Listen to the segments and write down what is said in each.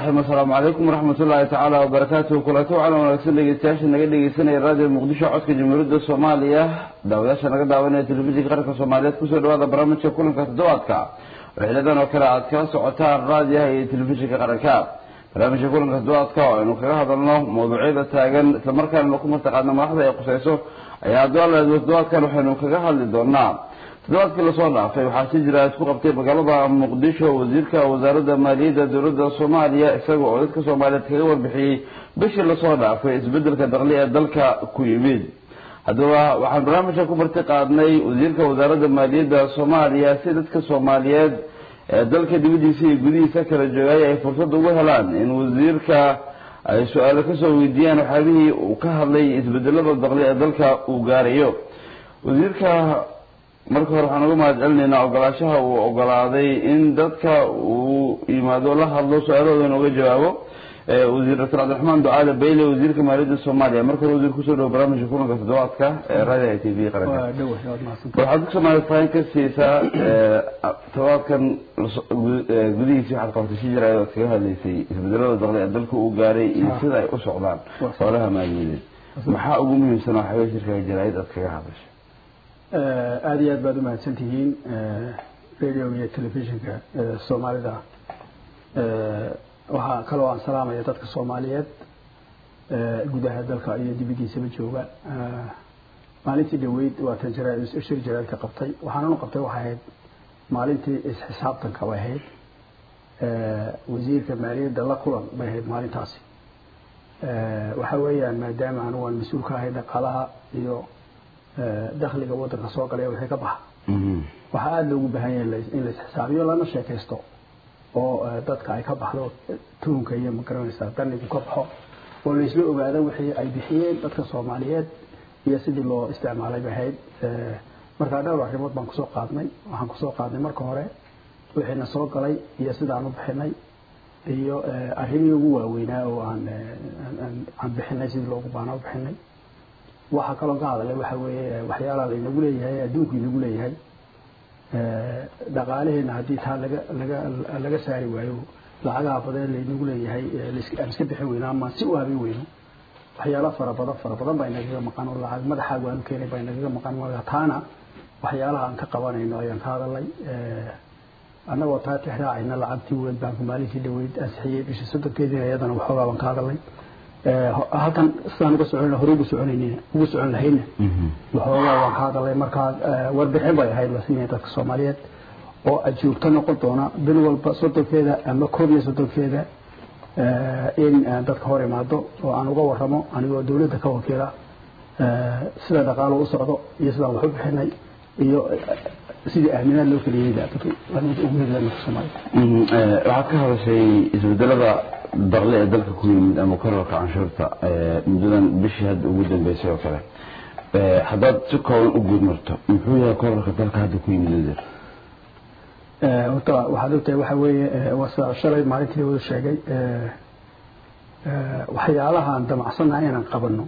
raxiim assalaamu calaykum waraxmat ullaahi tacaala wabarakaatuhu kulanti wacan wanaagsan dhegeystayaasha naga dhegeysanaya raadiyo muqdisho codka jamhuuriyadda soomaaliya daawadayaasha naga daawanaya telefishinka qaranka soomaaliyeed kusoo dhawaada barnaamijka kulanka toddobaadka wixladan oo kale aad kala socotaan raadiyaha iyo telefishinka qaranka barnaamijka kulanka toddobaadka oo aynu kaga hadalno mawduucyada taagan islamarkaana ku mataqaana madaxda ay quseyso ayaa addoalaad toddobaadkan waxaynu kaga hadli doonaa toddobaadkii lasoo dhaafay waxaa si jira isku qabtay magaalada muqdisho wasiirka wasaaradda maaliyadda dowladda soomaaliya isaga oo dadka soomaaliyeed kaga warbixiyey bishii lasoo dhaafay isbedelka daqli ee dalka ku yimid haddaba waxaan barnaamijka ku marti qaadnay wasiirka wasaaradda maaliyadda soomaaliya si dadka soomaaliyeed ee dalka dibadiisa iyo gudihiisa kala joogay ay fursad ugu helaan in wasiirka ay su-aalo kasoo weydiiyaan waxyaabihii uu ka hadlay isbedelada daqli ee dalka uu gaarayo wasiirka marka hore waxaan uga mahad celinaynaa ogolaashaha uu ogolaaday in dadka uu yimaado la hadlo su-aalahoodan uga jawaabo wasiir doctor cabdiraxmaan ducaale bayle wasiirka maaliyadda soomaaliya marka hore wasiir kusoo dhawo barnaamijka kulanka toddobaadka ee raadiga t v qaranka waxaad ku soomaaliya fahin ka siisaa toddobaadkan gudihiisi waxaad qabatay si jira ayaad kaga hadlaysay isbedelada daqli ee dalka uu gaaray iyo sida ay u socdaan xoolaha maaliyadeed maxaa ugu muhiimsan oo xawee shirkaga jaraayad aad kaga hadashay aada iyo aad baad umahadsan tihiin radioga iyo telefishinka soomaalida waxaa kaloo aan salaamaya dadka soomaaliyeed gudaha dalka iyo dibadiisaba jooga maalintii dhaweyd waatan shir jaraadka qabtay waxaananu qabtay waxay ahayd maalintii isxisaabtanka bay ahayd wasiirka maaliyadda la kulan bay ahayd maalintaasi waxa weeyaan maadaama anigu aan mas-uul ka ahay dhaqaalaha iyo dakliga wadanka soo galay wixii ka baxa waxaa aada loogu baahan yahay in la isxisaabiyo lana sheekaysto oo dadka ay ka baxdo tuhunka iyo magaranaysaa danigu ka baxo oo laisla ogaado wixii ay bixiyeen dadka soomaaliyeed iyo sidii loo isticmaalay bay ahayd markaa dhowr arrimood baan kusoo qaadnay waxaan kusoo qaadnay marka hore wixiina soo galay iyo sidaan u bixinay iyo arrimihii ugu waaweynaa oo aan aan bixinay sidii loogu baana u bixinay waxaa kaloo ka hadalay waxa weeye waxyaalaha laynagu leeyahay adduunku inagu leeyahay dhaqaalaheena haddii taa laga laga laga saari waayo lacagaha badan laynagu leeyahay aan iska bixin weyno ama si u habin weyno waxyaala fara badan fara badan baa inagaga maqan oo lacag madaxaagu aanu keenay baa inagaga maqan marka taana waxyaalaha aan ka qabanayno ayaan ka hadalay annagoo taa tixraacayna lacagtii world bank maalintii dhaweyd ansixiyey bishii soddonkeedii iyadana waxoogaa baan ka hadalay halkan sidaan uga socon hore ugu soconaynin ugu socon lahayna waxoogaa waan ka hadalay markaa warbixin bay ahayd la siinaya dadka soomaaliyeed oo ajoogto noqon doona bil walba soddonkeeda ama koob iyo soddonkeeda in dadka hor imaado oo aan uga waramo anigoo dawladda ka wakiila sida dhaqaalo u socdo iyo sidaan wax u bixinay iyo sidii aaminaad loo keliyey ugu heli dadka soomaaliyeed waxaad ka hadashay isbedelada daqli ee dalka ku yimid ama korarka canshuurta muddadan bishii hadda ugu dambeysay oo kale haddaad si kooban u guud marto muxuu yahay korarka dalka hadda ku yimid wasiir horta waxaad ogtahay waxa weeye waa shalay maalintii wada sheegay waxyaalahaan damacsannaha inaan qabanno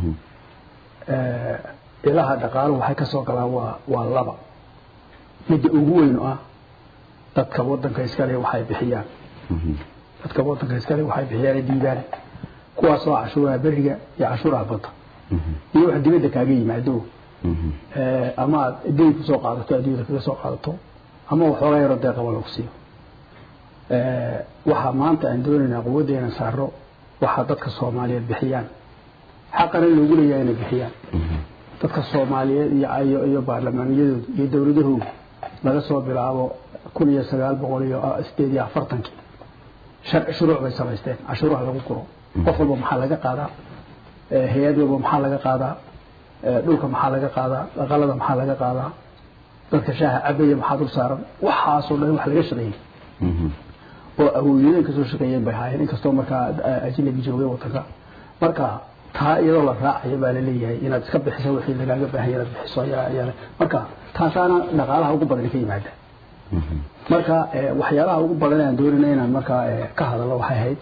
ilaha dhaqaaluhu waxay ka soo galaan waa waa laba midda ugu weyn oo ah dadka wadanka iskale waxay bixiyaan dadka wadanka iskale waxay bixiyaan ay dhiibaan kuwaasoo cashuuraha beriga iyo cashuuraha badda iyo wax dibadda kaaga yimaado ama aad deyn kusoo qaadato adduunyada kaga soo qaadato ama waxoogaa yaroo deeqaba lagu siiyo waxaa maanta aan doonaynaa quwadda inaan saaro waxaa dadka soomaaliyeed bixiyaan xaqana loogu leeyahay inay bixiyaan dadka soomaaliyeed iyo iyo baarlamaaniyadooda iyo dowladahooda laga soo bilaabo kun iyo sagaal boqol iyo sideed iyo afartankii sharci shuruuc bay samaysteen cashuuraha lagu guro qof walba maxaa laga qaadaa hay-ad walba maxaa laga qaadaa dhulka maxaa laga qaadaa aqalada maxaa laga qaadaa dadka shaaha cabaya maxaa dul saaran waxaasoo dhan wax laga shaqeeyey oo awooyooyin kasoo shaqeeyeen bay ahaayeen inkastoo markaa ajnabi joogay wadanka marka taa iyadoo la raacayo baa laleeyahay inaad iska bixiso wixii lagaaga baahanya inaad bixiso marka taasaana dhaqaalaha ugu badan ka yimaada marka waxyaalaha ugu badan aan doonayna inaan markaa ka hadalno waxay ahayd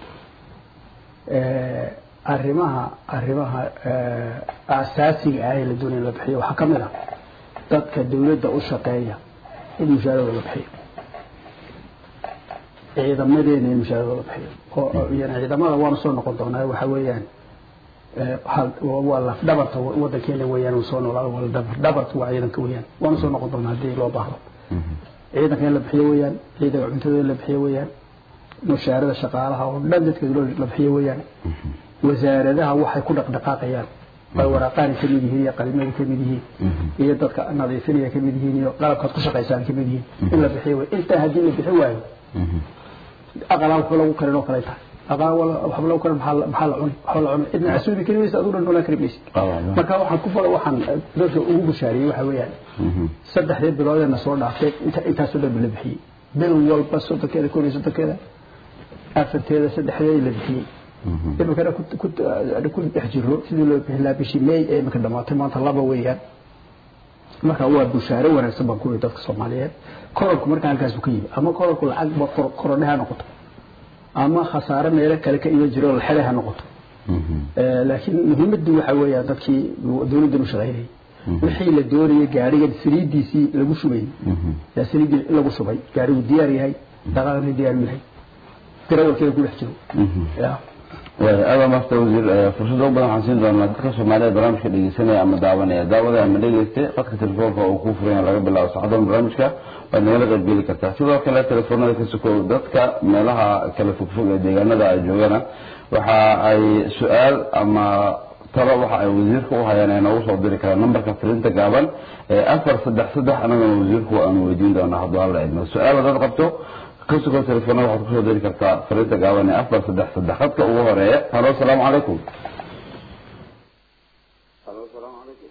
arrimaha arrimaha asaasiga ah ee la doonaya la bixiyo waxaa ka mid ah dadka dawladda u shaqeeya in mushaarada la bixiyo ciidamadeena in mushaaradooda bixiyo oo iyana ciidamada waanu soo noqon doonaa waxa weeyaan waa laf dhabarta wadankeena weeyaan uu soo noolaado waa dhabar dhabarta waa ciidanka weeyaan waanu soo noqon doonaa haddii loo baahdo ciidanka in la bixiyo weeyaan ciidanka cuntada in la bixiyo weeyaan mushaarada shaqaalaha oo dhan dadka la bixiyo weeyaan wasaaradaha waxay ku dhaqdhaqaaqayaan ay waraaqaani ka mid yihiin iyo qalimada ka mid yihiin iyo dadka nadiifinaya ka mid yihiin iyo qalabkaad ku shaqaysaan ka mid yihiin in la bixiyo wey intaa haddii la bixi waayo aqalaa waxba lagu karin oo kale tahay aqal waxba lagu karin maxaa la cuni waxba la cuni cidna casuudi kari maysa aduu dhan noolaan kari maysa marka waxaan ku falo waxaan dadka ugu bushaariyey waxa weeyaan saddexdii biloodeena soo dhaaftay intaasoo dhan la bixiyey bil walba soddonkeeda kun iyo soddonkeeda afarteeda saddexdeeda la bixiyey iminkana ku dhex jiro sidii loo bixin lahaa bishii may ee iminka dhamaatay maanta laba weeyaan marka waa bushaaro wanaagsan baan ku yidhi dadka soomaaliyeed kororku marka halkaasu ka yimi ama kororku lacag ba korodhe ha noqoto ama khasaare meelo kale ka iman jiro laxele ha noqoto laakiin muhiimaddu waxa weeyaan dadkii dowladdan u shaqaynayay wixii la doonayay gaarigan saliidiisii lagu shubay yaa saliiddii lagu shubay gaarigu diyaar yahay dhaqaaqna diyaar u yahay garawalkeeda ku dhex jiro aada maasta wasiir fursada u badan waxaan siin doonaa dadka soomaaliyeed barnaamijka dhegeysanaya ama daawanaya daawada ama dhegeystay qadka telefoonka uu ku furan laga bilaabo saxadan barnaamijka waad nagala qaybgeli kartaa sidoo kale telefoonada ka sokow dadka meelaha kala fogfog ee deegaanada ay joogana waxa ay su-aal ama talo waxa ay wasiirka u hayaan ay noogu soo diri karaan nambarka filinta gaaban ee afar saddex saddex anagana wasiirku aanu weydiin doonaa hadduu alla idmo su-aal haddaad qabto kasugoo telefoonada waxaad kusoo diri kartaa fariinta gaaban ee afar saddex saddex khadka ugu horeeya halo asalaamu calaykum halo asalaamu calaykum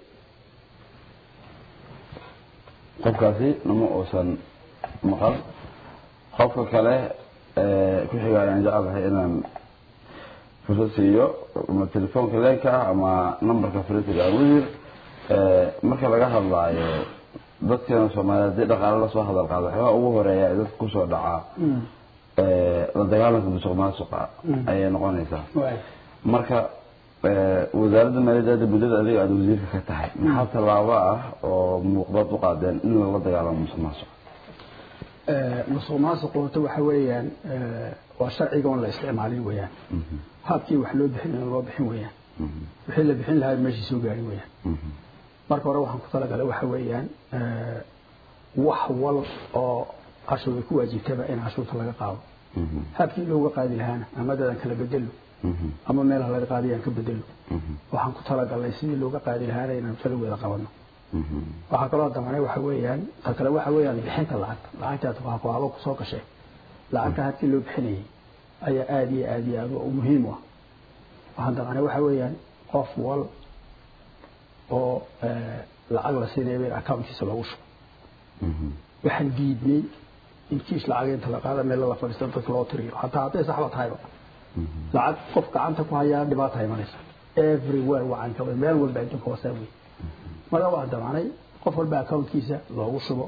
qofkaasi nama uusan maqal qofka kale ku xiga ayaan jecelahay inaan fursad siiyo ama telefoonka leenka ah ama nambarka fariinta gaaban wasiir marka laga hadlaayo dadkeena soomaaliyeed haddii dhaqaale lasoo hadal qaado waxyaabaa ugu horeeya ee dadka kusoo dhacaa la dagaalanka musuq maasuqa ayay noqonaysaa marka wasaaradda maaliyadda muddada adiga aada wasiirka ka tahay maxaa tallaabo ah oo muuqdaad u qaadeen in lala dagaalamo musuq maasuq musuq maasuqu horta waxa weeyaan waa sharciga on la isticmaalin weeyaan habkii wax loo bixin loo bixin weeyaan wixii la bixin lahaa meeshii soo gaari weeyaan marka hore waxaan ku talagalay waxa weeyaan wax wal oo cashuur ku waajibtaba in cashuurta laga qaado habkii looga qaadi lahaana ama dadan kala bedelo ama meelaha laga qaadayaan ka bedelo waxaan ku talagalnay sidii looga qaadi lahaana inaan falaweeda qabano waxaa kaloo damanay waxa weeyaan ta kale waxa weeyaan bixinta lacagta lacagtaas waa kuhaba kusoo gashay lacagta habkii loo bixinayay ayaa aada iyo aada iyo aada u muhiim u ah waxaan damanay waxa weeyaan qof wal oo lacag la siinaya in accountkiisa loogu shubo waxaan diidnay in kiis lacag inta la qaada meel la fadhiisto dadka loo tiriyo hataa hadday saxba tahayba lacag qof gacanta ku hayaa dhibaata imanaysa everywhere wacan ka meel walba adduunka wasaa wey marka waan damacnay qof walba accountkiisa loogu shubo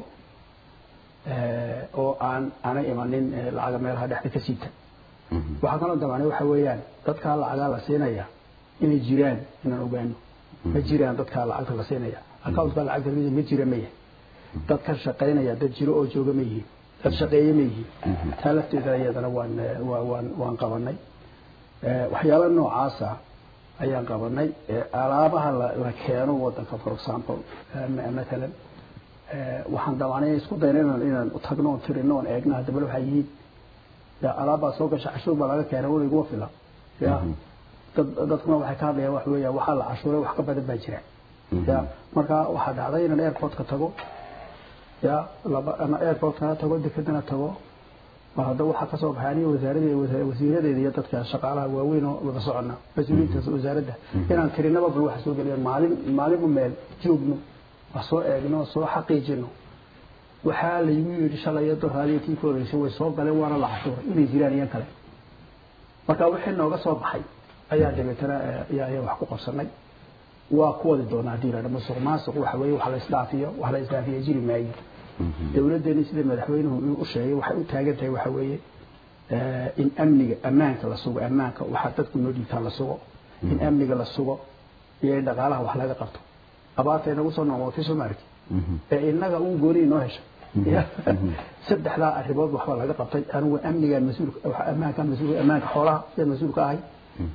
oo aan aanay imanin lacaga meelaha dhexda ka siita waxaa kaloo damacnay waxa weeyaan dadkaa lacagaa la siinaya inay jiraan inaan ogaano ma jiraan dadkaa lacagta la siinaya accountka lacagta lamida ma jira maya dad ka shaqaynaya dad jiro oo jooga ma yihiin dad shaqeeye ma yihiin taa lafteeda iyadana waan waan waan qabanay waxyaala noocaasa ayaan qabanay alaabaha la keeno wadanka for example matalan waxaan damanay isku dayna inaan inaan tagno oon tirino oon eegno haddaba waxaa yihiin alaabbaa soo gasha cashuur baa laga keenay wada iguma fila ya dad dadkuna waxay ka hadlayaan wax weeyaan waxaa la cashuuray wax ka badan baa jira ya marka waxaa dhacday inaan airportka tago ya laba ama airportkana tago dekedana tago mar hadda waxaa kasoo baxay aniga wasaaradeeda wasiiradeeda iyo dadka shaqaalaha waaweyn oo wada socona mas-uuliyiinta wasaaradda inaan tirinaba bal waxa soo geliya maalin maalinba meel joogno wax soo eegno soo xaqiijino waxaa laygu yidhi shalay iyo doraadiyo tii ka horreysay way soo galeen waana la cashuuray inay jiraan iyan kale marka wixii nooga soo baxay ayaa dabeetana ayaa wax ku qabsanay waa ku wadi doonaa haddii la dhamo suuq maasuq waxa weeye wax la isdhaafiyo wax la isdhaafiyo jiri maayo dowladdeeni sida madaxweynuhu u sheegay waxay u taagan tahay waxa weeye in amniga ammaanka la sugo ammaanka waxaa dadku noo dhiibtaa la sugo in amniga la sugo iyo in dhaqaalaha wax laga qabto abaarta inagu soo noqotay soo maarki ee inaga uun gooni inoo hesha saddexdaa arrimood waxba laga qabtay anigu amnigaan mas-uul ammaankaan mas-uul ammaanka xoolaha yaan mas-uul ka ahay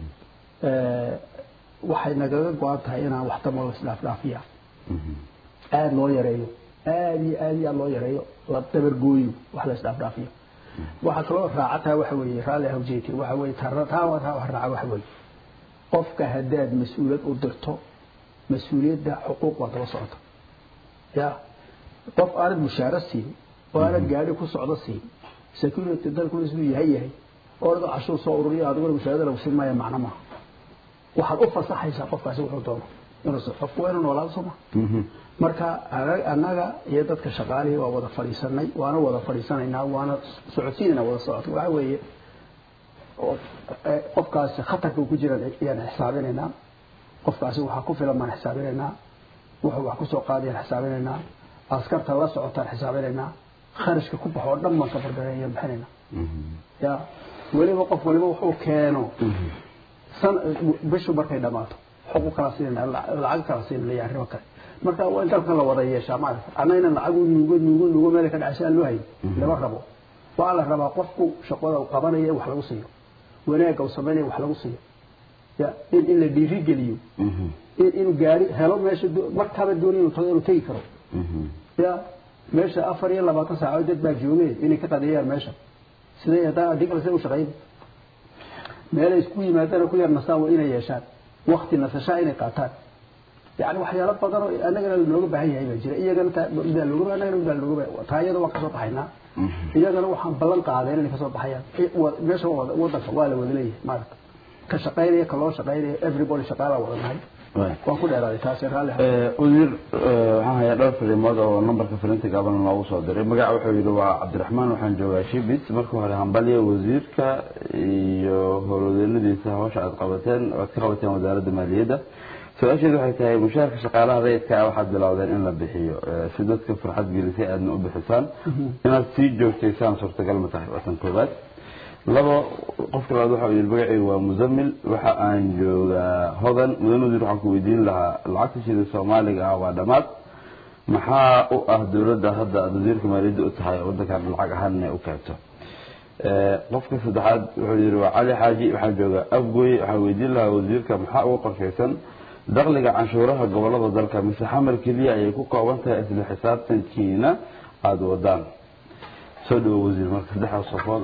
waxay nagaga go-an tahay inaan wax damo isdhaafdhaafiya aada loo yareeyo aada iyo aada iyo aada loo yareeyo la dabargooyo wax la isdhaafdhaafiyo waxaa kaloo raacataa waxa weeye raalli hawjeeti waxa weeye taa taa wax raaca waxa weeye qofka haddaad mas-uuliyad u dirto mas-uuliyadda xuquuq waa daba socota ya qof aanad mushaaro siin oo aanad gaadhi ku socdo siin security dalkuna siduu yahay yahay orada cashuur soo ururiyo adiguna mushaarada lagu siin maayo macno maaha waxaad u fasaxaysaa qofkaasi wuxuu doono inuu qofku waa inuu noolaado soo ma marka annaga iyo dadka shaqaalihii waa wada fadhiisanay waana wada fadhiisanaynaa waana socodsiinayna wada socodka waxa weeye qofkaasi khatarka uu ku jira ayaan xisaabinaynaa qofkaasi waxaa ku filan baan xisaabinaynaa wuxuu wax kusoo qaadayaan xisaabinaynaa askarta la socotaan xisaabinaynaa kharashka ku baxo oo dhan baan ka fargareeyaan bixinaynaa ya weliba qof waliba wuxuu keeno san bishu markay dhamaato xuquuq kala siinayna lacag kala siinayna iyo arrimo kale marka waa in dalkan la wada yeeshaa maarata annagana lacag uu nuugo nuugo nuugo meel ka dhacaysa aan loo hayn lama rabo waa la rabaa qofku shaqada uu qabanaya in wax lagu siiyo wanaagga uu samaynaya wax lagu siiyo ya in in la dhiirigeliyo in inuu gaari helo meesha markaaba doonay inuu tago inuu tegi karo ya meesha afar iyo labaatan saacadood dad baa joogay inay ka qadeeyaan meesha sidee haddaan adii kale sidee u shaqayn meelay isku yimaadana ku yar nasaan waa inay yeeshaan wakti nasashaa inay qaataan yani waxyaalo badan oo annagana looga baahan yahay baa jira iyagana midaa looga annagana midaa looga baahan taa iyada waan kasoo baxaynaa iyagana waxaan ballan qaadeen inay kasoo baxayaan meesha wadanka waa la wada leeyahay maarata ka shaqaynaya ka loo shaqaynaya everybody shaqaalaa wada nahay waan ku dheeraaday taasi raalli wasiir waxaan hayaa dhowr fariimood oo nambarka fariinta gaaban loogu soo diray magaca wuxuu yidhi waa cabdiraxmaan waxaan joogaa shibis marka hore hambalya wasiirka iyo howlwadeeladiisa hawsha aad qabateen aad ka qabateen wasaaradda maaliyadda su-aasheedu waxay tahay mushaharka shaqaalaha rayidka ah waxaad bilowdeen in la bixiyo si dadka farxad gelisay aadna u bixisaan inaad sii joogtaysaan suurtagal ma tahay waa tan koobaad labo qofka labaad waxa yidhi magacaygu waa musamil waxa aan joogaa hodan mudan wasiir waxaan ku weydiin lahaa lacagta shida soomaaliga ah waa dhammaad maxaa u ah dowladda hadda aad wasiirka maaliyadda u tahay waddankan lacag ahaan inay u keento qofka saddexaad wuxuu yidhi waa cali xaaji waxaan joogaa afgoy waxaan weydiin lahaa wasiirka maxaa uga qorshaysan dakhliga canshuuraha gobolada dalka mise xamar keliya ayay ku kooban tahay isla xisaabtankiina aada wadaan soo dhawo wasiir marka saddexdaas qofood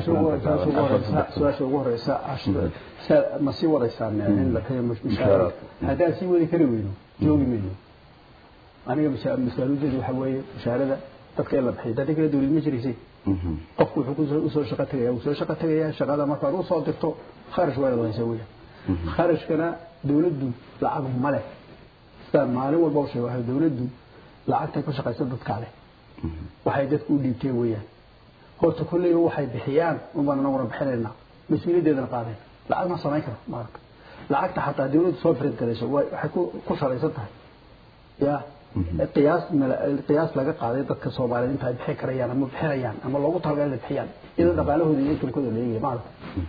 oo su-aasha ugu horeysa ma sii wadaysaan in la tayo mushaaraad haddaan sii wadi kari weyno joogi mayno aniga masaaluudeedu waxa weeye mushaarada dadka in la bixiyo dadka kale dawlad ma jiraysay qofku wuxuu usoo shaqo tegaya wuu soo shaqo tegaya shaqada markaad usoo dirto kharash waa inaad haysa weya kharashkana dawladdu lacag ma leh sidaan maalin walba u sheego waxa dawladdu lacagtay ku shaqaysa dadkaa leh waxay dadku u dhiibteen weeyaan horta kolleyba waxay bixiyaan unbaan anaguna bixinaynaa mas-uuliyaddeedana qaadeen lacag ma samayn karo maarata lacagta xataa dawladdu soo firid garayso waxay ku salaysan tahay ya qiyaas qiyaas laga qaaday dadka soomaaliyeed inta ay bixin karayaan ama bixinayaan ama loogu talagalay inay bixiyaan iyadoo dhaqaalahooda iyo inkalkooda la eegaya maarata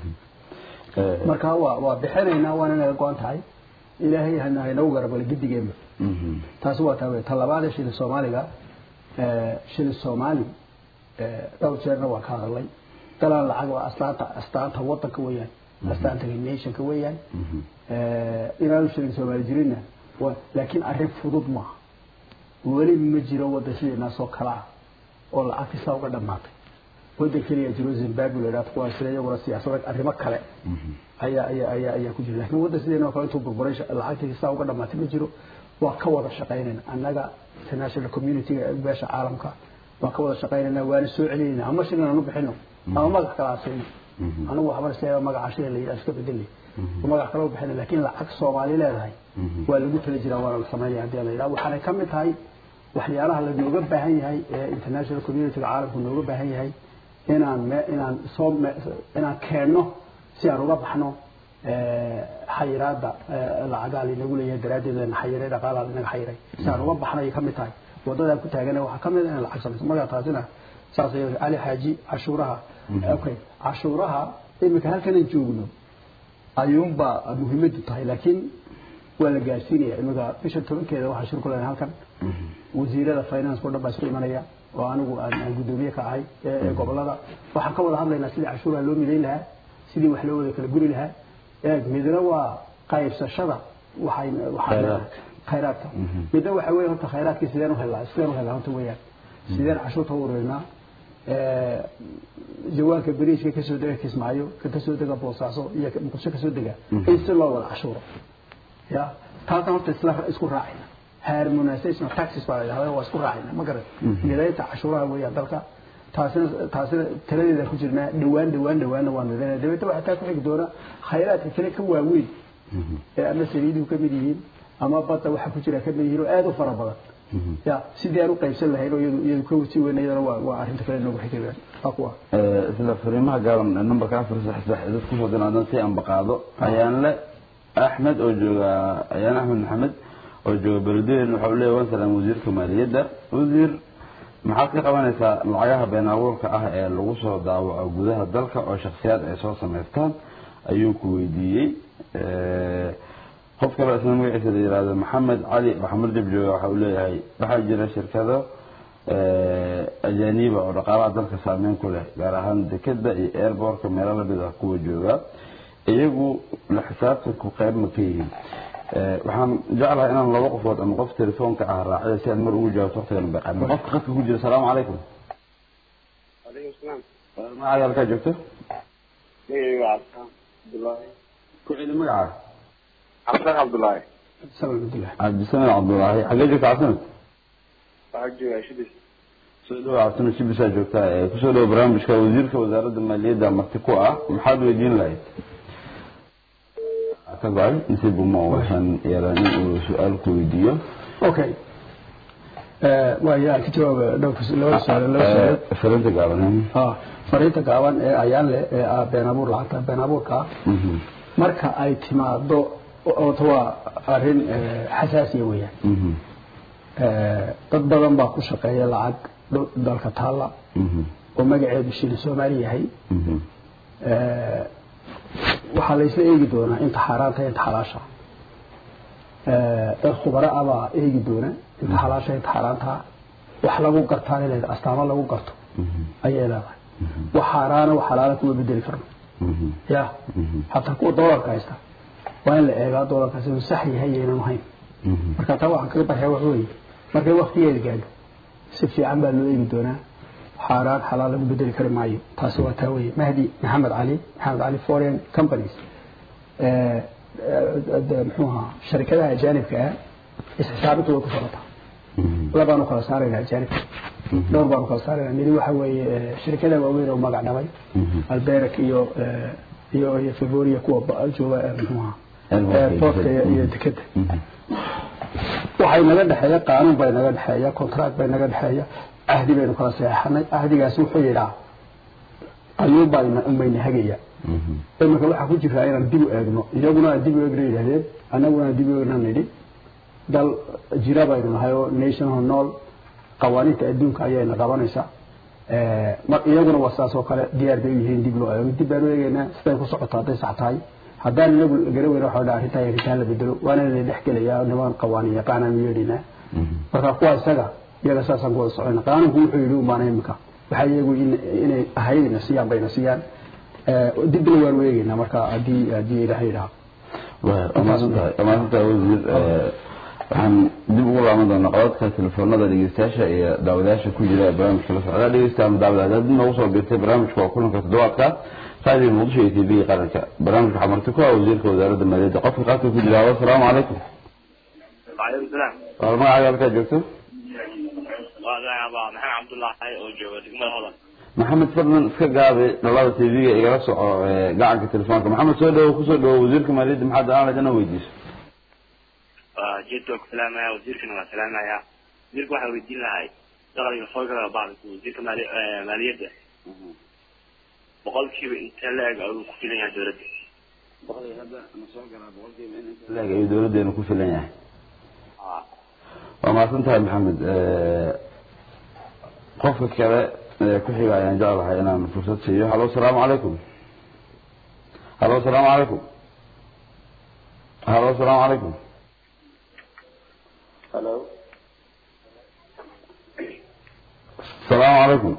marka waa waa bixinaynaa waana naga go-an tahay ilaahay haynagu garabale gidigeenba taasi waa taa wey ta labaad ee shilin soomaaliga shilin soomaali dhowr jeerna waa ka hadalay dalaan lacag waa astaanta astaanta wadanka weeyaan astaanta nationka weeyaan inaanu shilin soomaali jirinna laakiin arrin fudud maaha weli ma jiro wadan sideenaasoo kale ah oo lacagti saa uga dhammaatay wadan keliya jiro zimbabwe la yidhahdo kuwaas sida iyaguna siyaasada arrimo kale ayaa ayaa ayaa ayaa ku jira laakiin wadan sideenoo kale intuu burburay lacagtii saa uga dhammaatay ma jiro waa ka wada shaqaynayna annaga international community-ga beesha caalamka waa ka wada shaqaynayna waana soo celinayna ama shilin aan u bixino ama magac kale aan siino anigu waxba isleeyahay magaca shilin la yidhaha iska bedelay magac kale u bixina laakiin lacag soomaali leedahay waa lagu tala jiraa waana la samaynaya haddii la yidhaha waxaanay ka mid tahay waxyaalaha lanooga baahan yahay ee international community-ga caalamku nooga baahan yahay inaan inaan soo inaan keenno si aan uga baxno xayiraada lacagaa linagu leeyahay daraaddeed lana xayiray dhaqaalaa linaga xayiray si aan uga baxnay ka mid tahay wadadaan ku taagana waxaa ka mid ah in lacag samayso markaa taasina saas ay cali xaaji cashuuraha okay cashuuraha iminka halkanan joogno ayuunbaa muhiimadu tahay laakiin waa la gaarsiinaya iminka bisha tobankeeda waxaa shir ku leedahay halkan wasiirada finance oo dhan baa isku imanaya oo anigu aan aan guddoomiye ka ahay ee gobolada waxaan ka wada hadlaynaa sidii cashuuraha loo midayn lahaa sidii wax loo wada kala guri lahaa eeg midna waa qaybsashada waxay waxaa khayraadka midna waxa weeye horta khayraadkii sideen u helnaa sideen u helnaa horta weeyaan sideen cashuurta u ururinaa jawaanka bariiska kasoo dega kismaayo ka kasoo dega boosaaso iyo muqdisho kasoo dega in si loo wada cashuuro ya taasna horta isla isku raacayna harmonization of taxes baa la yidhahdaa waa isku raacayna ma garan midaynta cashuuraha weeyaan dalka taasina taasina taladeeda ku jirnaa dhawaan dhawaan dhawaanna waa midaynaya dabeetna waxaa taa ku xigi doona khayraadka kale ka waaweyn ee ama saliiduhu ka mid yihiin ama badda waxa ku jira ka mid yihiin oo aad u fara badan ya sidii aan u qaybsan lahayn oo iyadu iyadu ka wasi weyn iyadana waa waa arrinta kale noogu xigayaan waa kuwa isla fariimaha gaaban numberka afar sax sax dad ku soo dinaadan si aan baqaado ayaanle axmed oo jooga ayaan axmed maxamed oo jooga beledweyne waxa uu leeyahay waan salaam wasiirka maaliyadda wasiir maxaad ka qabanaysaa lacagaha been abuurka ah ee lagu soo daawaco gudaha dalka oo shakhsiyaad ay soo samaystaan ayuu ku weydiiyey qof kale isna magaciisa la yihahdo maxamed cali maxamed jab jooga waxa uu leeyahay waxaa jira shirkado ajaaniba oo dhaqaalaha dalka saameyn ku leh gaar ahaan dekeda iyo airbortka meelo lamid ah kuwa jooga iyagu la xisaabtanku qayb ma ka yihiin waxaan jeclahay inaan laba qofood ama qof telefoonka ah raaciyo si aan mar ugu jawaabto waqtigan baqan qofka qadka ku jira asalaamu calaykum عليكم السلام magacaaga halkaa joogto ميغي عبد الله ku celi magaca عبد الله عبد الله salaam abdullah cabdisamed cabdulaahi xagee joogta cabdisamed وحجي عشدي soo dhawo cabdisamed shibisaa joogtaa ee kusoo dhawo barnaamijka wasiirka wasaaradda maaliyadda marti ku ah maxaad weydiin lahayd ka go-ay nasiib uma waxaan yeelan in uu su-aal ku weydiiyo okay waa yaa ka jawaaba dhowrka laba su'aal laba su'aal fariinta gaaban ah fariinta gaaban ee ayaan leh ee ah been abuur lacagta been abuurka ah marka ay timaado oota waa arrin xasaasiya weeyaan dad badan baa ku shaqeeya lacag dho- dalka taalla oo magaceedu shilin soomaali yahay waxaa la isla eegi doonaa inta xaaraanta inta xalaasha dad khubaro ah baa eegi doona inta xalaasha inta xaaraanta wax lagu gartaa leedahay astaamo lagu garto ayay leedahay wax xaaraana wax xalaala kuma bedeli karno ya hataa kuwa doolarka haysta waa in la eegaa doolarkaasi inuu sax yahay iyo inaan ahayn marka taa waxaan kaga baryaa wax weeye markay waktigeeda gaadho si fiican baa loo eegi doonaa xaaraan xalaal lagu bedeli kari maayo taasi waa taa weeye mahdi maxamed cali maxamed cali foreign companies muxuu ahaa sharikadaha ajaanibka ah isxisaabintu way ku socotaa labaanu kala saarayna ajaanibka dhowr baanu kala saarayna midi waxa weeye shirikada waaweyn oo magac dhabay alberak iyo iyo iyo favoria kuwa ba- jooga muxuu ahaa airportka iyo iyo dekeda waxay naga dhexeeya qaanuun bay naga dhexeeya contract bay naga dhexeeya ahdi baynu kala saxeexanay ahdigaasi wuxuu yidhaa ayuunbaa unbayna hagaya iminka waxaa ku jiraa inaan dib u eegno iyaguna aan dib u eegna yidhahdeen annaguna aan dib u eegna nidhi dal jira baynu nahay oo national nool qawaaniinta adduunka ayayna qabanaysaa mar iyaguna waa saas oo kale diyaar bay u yihiin dib loo eego dib baan u eegaynaa siday ku socoto hadday sax tahay haddaan inagu gara weyna waxa dhaa arrintaa arrintaan la bedelo waana la dhex gelayaa niman qawaaniin yaqaanaan yeedhinaa marka kuwa isaga iyaga saasaan ku wada soconayna qaanuunku wuxuu yidhi umaana imika waxaa iyagu in- inay ahaydna siiyaan bayna siiyaan dibna waan u eegaynaa marka haddii haddii ilaahay yidhaha maasantahay maasantahay wasiir waxaan dib ugu laaban doonaa codadka telefoonada dhegeystayaasha iyo daawadayaasha ku jira ee barnaamijka la socda dhegeystaan daawadaad haddii noogu soo biirtay barnaamijka waa kulanka toddobaadka raadiyo muqdisho iyo tv qaranka barnaamijka waxaa marti ku ah wasiirka wasaaradda maaliyadda qofka qaadka ku jira asalaamu calaykum وعليكم السلام waa magacaaga halkaa joogto وهذا محمد عبد الله oo jooga degmada hodan maxamed fadlan iska gaabi dhalada tv-ga igala soco ee gacanka telefoonka maxamed soo dhawo kusoo dhawo wasiirka maaliyadda maxaad aan laydana weydiiso jeedka ku salaamaya wasiirkana waa salaamaya wasiirka waxaa weydiin lahay dakhliga soo gala bacdku wasiirka maali- eh, maaliyadda boqolkiiba intee la-eg ayuu ku filan yahay dowladda leeg ayuu dowladeenu ku filan yahay Ah. waa mahadsan tahay maxamed qofka kale ee ku xiga ayaan jeclahay inaan fursad siiyo halo asalaamu calaykum halo asalaamu calaykum halo asalaamu calaykum Hello. asalaamu calaykum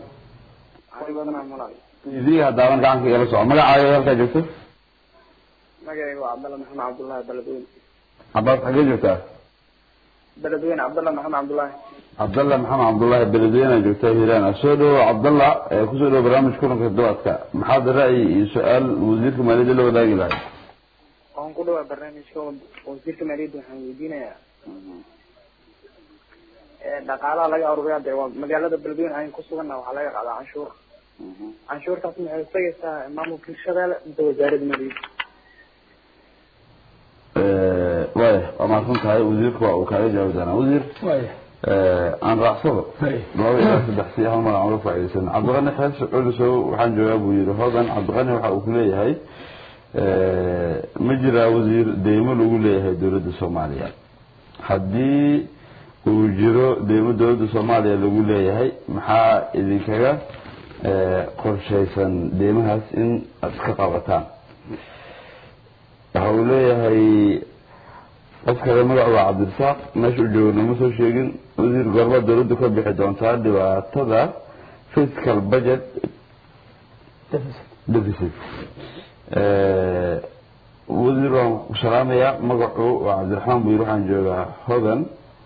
idiga haddaaban gacanka igala soco magacaaga halkaa joogto magacayga waa cabdalla maxamed cabdullaahi beledweyne cabaas xagee joogtaa beledweyne cabdalla maxamed cabdullaahi cabdalla maxamed cabdullaahi beledweyne joogtaa hiiraan soo dhawo cabdalla ee kusoo dhawo barnaamij kulanka toddobaadka maxaad ra'yi iyo su-aal wasiirka maaliyadda la wadaagi lahay waan ku dhawaa barnaamijka wasiirka maaliyadda waxaan weydiinayaa dhaqaalaha laga aruuriyaa dee waa magaalada beledweyne ayn ku suganna waxaa laga qaadaa canshuur canshuurtaas maxay isagaysaa maamulka hirshabeelle inta wasaaradda maaliyadda waaya waa mahadsan tahay wasiirka waa uu kaaga jawaabi doonaa wasiir waaya aan raacsado Hay. laba ilaa saddex si hal magac uga faa'iidaysan cabdiqani xees culisow waxaan joogaa buu yidhi hodan cabdiqani waxa uu ku leeyahay ma jiraa wasiir deymo lagu leeyahay dowladda soomaaliya haddii uu jiro deymo dowladda soomaaliya lagu leeyahay maxaa idinkaga qorshaysan deymahaas in aad iska qabataan waxa uu leeyahay qof kale magacu waa cabdirasaaq meesha u joogo nama soo sheegin wasiir goorma dowladdu ka bixi doontaa dhibaatada fiscal budget deficit wasiir waan ku salaamayaa magacu waa cabdiraxmaan buyir waxaan joogaa hodan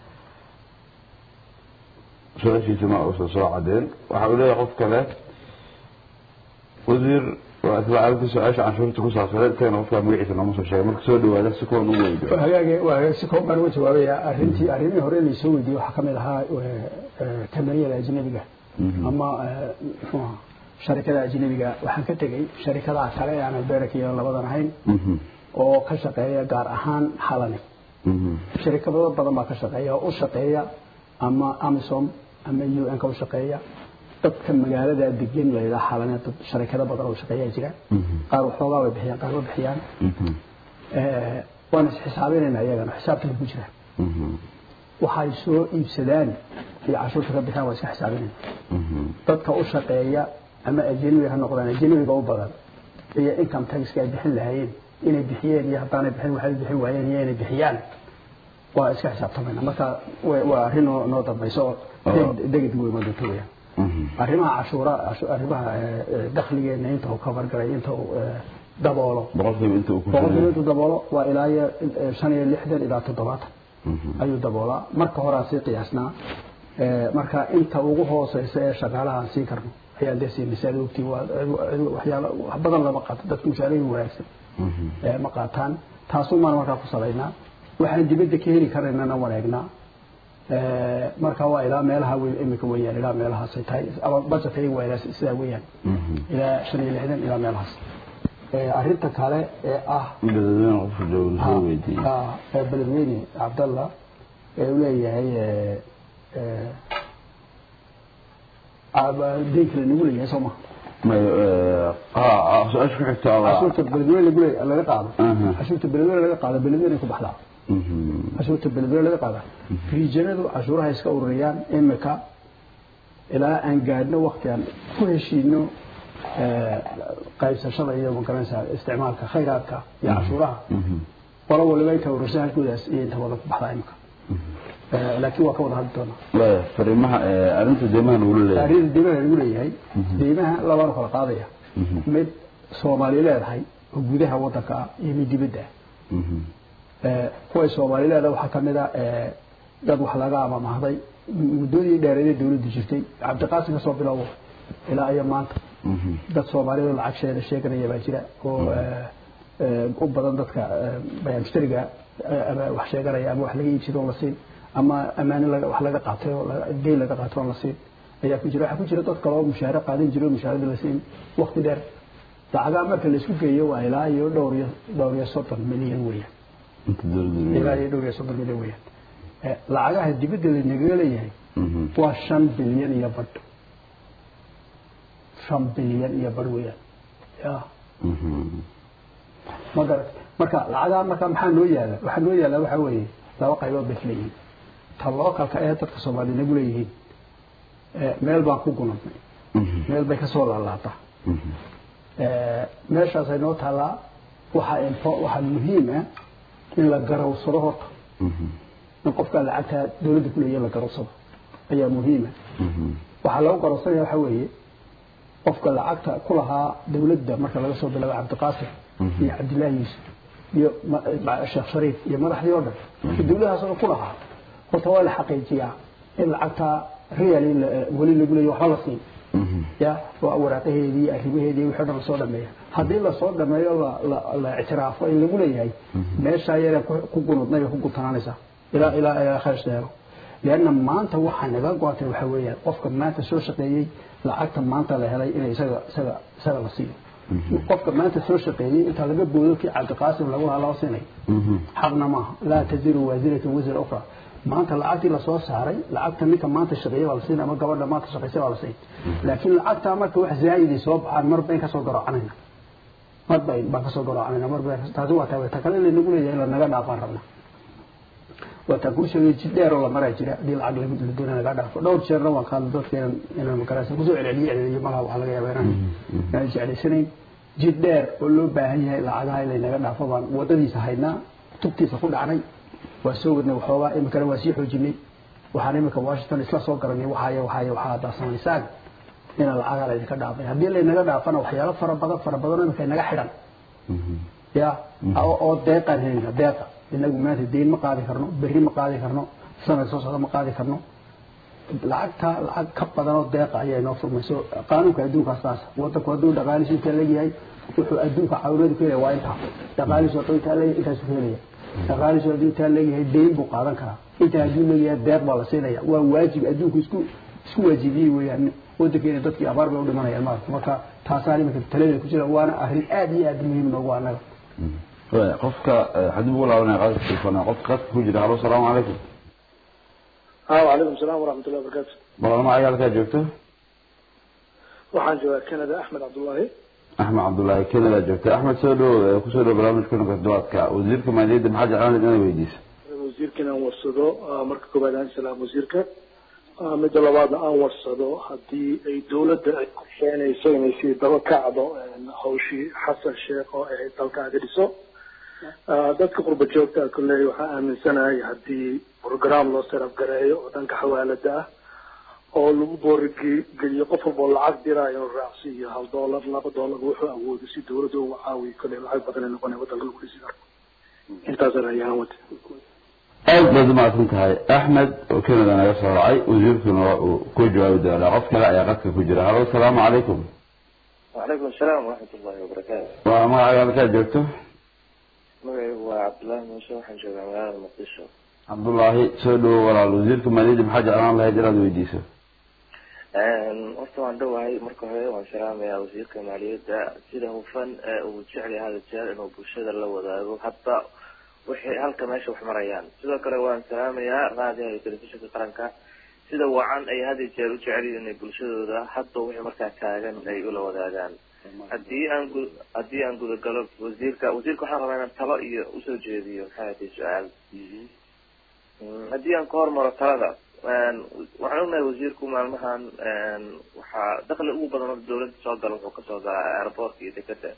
su-aashiisa ma uusan soo cadeen waxa uu leeyahay qof kale wasiir waa isla arrinta su-aasha canshuurta ku saabsaneed isagana qofkaa magaciisa nooma soo sheegay marka soo dhawaada si kuwan ugu weydo waa hagaag waa hagaag si koob baan uga jawaabaya arrintii arrimihii hore laysoo weydiiyey waxaa kamid ahaa kamariyada ajnabiga ama eh, muxuu ahaa sharikada ajnabiga waxaan ka tegey sharikadaha kale ee aan albeerka iyo labadan ahayn Mhm. oo ka shaqeeya gaar ahaan xalani Mhm. sharikado badan baa ka shaqeeya oo u shaqeeya ama amisom ama un ka u shaqeeya dadka magaalada degan la yidhaha xalane dad sharikado badan oo shaqeeyaa jira Mhm. qaar waxoogaa way bixiyaan qaar ma bixiyaan Mhm. Eh, waan isxisaabinayna iyagana xisaabtana ku jira Mhm. waxay soo iibsadaan iyo cashuurta ka bixiyaan waa iska xisaabinayna Mhm. dadka u shaqeeya ama ajnabi ha noqdaan ajnabiga u badan iyo income taxka ay bixin lahaayeen inay bixiyeen iyo haddaanay bixin waxay bixin waayeen iyo inay bixiyaan waa iska xisaabtamayna marka wa- waa arrin noo noo dambayso oo deg- deged wey ma doonto weyaan Mhm. arrimaha cashuura cashu- arrimaha eh, eh, dakhligeena inta uu cover galay inta uu eh, daboolo boqolkiiba inta uu ku boqolkiiba intuu daboolo waa ilaa iyo eh, shan iyo lixdan ilaa toddobaatan Mhm. ayuu daboolaa marka hore aan sii qiyaasnaa Eh, marka inta ugu hooseysa ee shaqaalaha aan siin karno ayaan dee siin misaal ogtii waa cid- waxyaalo wax badan lama qaato dadka mushaarooyin wanaagsan Mhm. eh, ma qaataan taasuu maan markaa ku salaynaa waxaan dibadda ka heli karaynana waneegnaa Eh, marka waa ilaa meelaha wey imika weeyaan ilaa meelahaasay tahay ama budgetka iyagu waa ilaa sidaa weeyaan Mhm. ilaa shan iyo lixdan ilaa meelahaas Eh, arrinta kale ee ah dadweyne qofka jooga la soo weydiiyey Ah, ee beledweyne cabdalla ee uu leeyahay eh, eh, aba- deyn kale nagu leeyahay soo maha May- eh, ah, su-aasha ku xigta waa cashuurta beledweyne lagu leeyahay laga qaado Aha. cashuurta beledweyne laga qaado beledweyne ku baxdaa Mhm. cashuurta beledweyne laga qaada riijanadu cashuuraha iska ururiyaan imika ilaa aan gaadhno waqti aan ku heshiino eh, qaybsashada iyo magaranaysa isticmaalka khayraadka iyo cashuuraha Mhm. qolo waliba inta urursa halkoodaas iyo inta wada ku baxdaa imika Eh, laakiin waa ka wada hadli doonaa Waaya, fariimaha eh, arrinta deymaha nagula leeyahay taariikhda deymaha lagu leeyahay deymaha labaan kala qaadaya Mhm. mid soomaali leedahay oo gudaha wadanka ah iyo mid dibadda ah Mhm. Eh, kuway soomaali leedahay waxaa ka mid a eh, dad wax laga amamahday muddadii dheereedee dowladdu jirtay cabdiqaasim ka soo bilowo ilaa iyo maanta Mhm. dad soomaalida lacag sheega sheeganaya baa jira oo eh, eh, u badan dadka eh, bayaan mushtariga eh, ama wax sheeganaya ama wax laga iibsado oon la siin ama amaano laga- wax laga qaatay oo laga- deyn laga qaatay oon la siin ayaa ku jira waxaa ku jira dad kale oo mushaare qaadan jira oo mushaarada la siin waqti dheer lacagaha marka la isku geeyo waa ilaa iyo dhowr iyo dhowr iyo soddon milyan weeyaan Inta dowladda ilaa iyo dhowr iyo soddon milyan weeyaan Eh, lacagaha dibadda lanagaga leeyahay Mhm. waa shan bilyan iyo badh shan bilyan iyo badh weeyaan ya Mhm. ma garat marka lacagaha marka maxaa noo yaala waxaa noo yaala waxaa weeye laba qaybood bay kala yihiin ta lookalka ee dadka soomaaliya nagu leeyihiin eh, meel baan ku gunadnay Mhm. meel bay kasoo laalaataa Mhm. Eh, meeshaasay noo taallaa waxaa info- waxaa muhiim ah in la garawsado horta Mhm. in qofka lacagta dowladda ku leeyahay la garawsado ayaa muhiima Mhm. waxaa lagu qarorsanaya waxa weeye qofka lacagta ku lahaa dawladda marka laga soo bilaabo cabdiqaasim iyo cabdillaahi yuusuf iyo sheekh shariif iyo madaxdii oo dhan marka dawladahaas oo ku lahaa horta waa la xaqiijiyaa in lacagta real weli lagu leeyahy waxba la siin ya waa waraaqaheedii arrimaheedii wixii dhan lasoo dhameeya haddii lasoo dhameeyo la ictiraafo in lagu leeyahay meeshaa yareen ku gunudnay ku gutanaanaysaa ilaa ilaa ilaa khayr sheego leanna maanta waxaa naga go'atay waxa weeyaan qofka maanta soo shaqeeyey lacagta maanta la helay in isaga isaga isaga la siiyo qofka maanta soo shaqeeyey inta laga boodo kii cabdiqaasim lagu lahaa loo siinay xaqna maaha laa taziru waasiratan wasira ukhra maanta lacagtii lasoo saaray lacagta ninka maanta shaqeeyey baa la siin ama gabadha maanta shaqeysay baa la siin laakiin lacagtaa marka wax zaa'iday soo baxaan mar bayn kasoo garoocanayna mar bayn baan kasoo garoocanayna mar bayn taasi waa taa ta kale laynagu leeyahay in lanaga dhaafaan rabna waa taa kuu sheegay jid dheer oo la maraa jira haddii lacag lagu la doonaya laga dhaafo dhowr jeerna waan qaadnay dadka inaan inaan magaraysa kusoo celceliyo celceliyo malaha waxaa laga yaabaa inaan inaan jeclaysanayn jid dheer oo loo baahan yahay lacagaha in laynaga dhaafo baan wadadiisa haynaa tubtiisa ku dhacnay waa soo wadnay waxoogaa iminkana waa sii xoojinay waxaan iminka washington isla soo garanay waxaaya waxaaya waxaa haddaa samaysaan ina lacagaa laydinka dhaafay haddii laynaga dhaafana waxyaalo fara badan fara badan iminka inaga xidhan ya oo deeqaan helina deeqa inagu maanta deyn ma qaadi karno berri ma qaadi karno sanad soo socda ma qaadi karno lacagta lacag ka badan oo deeqa ayaa inoo furmayso qaanuunka adduunkaas taas wadanku hadduu dhaqaalihiisu intaa leeyahay wuxuu adduunka caawinadu ka helaya waa intaa dhaqaalihiisu hadduu intaa leeyahay intaasu ka helaya dhaqaalihiisu hadduu intaa leeyahay deyn buu qaadan karaa intaa hadduu leeyahay deeq baa la siinaya waa waajib adduunku isku isku waajibiyey weeyaan wadankeena dadkii abaar bay u dhimanayaan maarata marka taasaan iminka taladeeda ku jira waana arrin aad iyo aad muhiim noogu annaga qofka haddii ugu laabanaya qaadka telefoona qofka qadka ku jira halo salaamu calaykum ha wacalaykum salaam waraxmat ullahi wabarakaatu balama ayaa halkaa joogto waxaan joogaa canada axmed cabdullaahi axmed cabdullaahi canada joogta axmed soo dhow kusoo dhow barnaamijka kulanka toddobaadka wasiirka maaliyadda maxaa jeclaan inaad weydiiso wasiirka inaan warsado marka koobaad aan salaam wasiirka midda labaadna aan warsado haddii ay dawladda ay qorsheenayso inay sii daba kacdo hawshii xasan sheekh oo ahayd dalka aga dhiso dadka qurba joogta kolley waxaa aaminsanahay haddii program loo saraf gareeyo oo dhanka xawaalada ah oo lagu boorigeliyo qof walboo lacag diraa inuu raacsiiyo hal dollar laba dollar wuxuu awoodo si dawladda uga caawiyo kolley lacag badan ay noqonaya waddanka lagu dhisi karo intaasaan ayaan wata aad baad umahadsan tahay axmed oo canada naga soo racay wasiirkuna waa uu ku jawaabi doonaa qof kale ayaa qadka ku jira halo asalaamu calaykum wacalaykum asalaam waraxmat ullahi wabarakaatu waa magacaaga halkaa joogto magacaygu waa cabdullaahi muuse waxaan joogaa magaalada muqdisho cabdullaahi soo dhowo walaal wasiirka maaliyadda maxaa jeclaan lahayd inaad weydiiso horta waan dhowahay marka hore waan salaamayaa wasiirka maaliyadda sida hufan ee uu jecel yahay hada jeer inuu bulshada la wadaago hadba waxay halka meesha wax marayaan sidoo kale waan salaamayaa raadiyaha iyo telefishinka qaranka sida wacan ay had iyo jeer u jecel yihiin inay bulshadooda hadba wixii markaa taagan ay ula wadaagaan haddii aan gu haddii aan gudagalo wasiirka wasiirka waxaan rabaa inaan talo iyo usoo jeediyo maxay ahayd su-aal haddii aan ka hormaro talada waxaan ognahay wasiirku maalmahan waxaa dakli ugu badan oo dawladda soo gala wuxuu kasoo galaa airportka iyo dekeda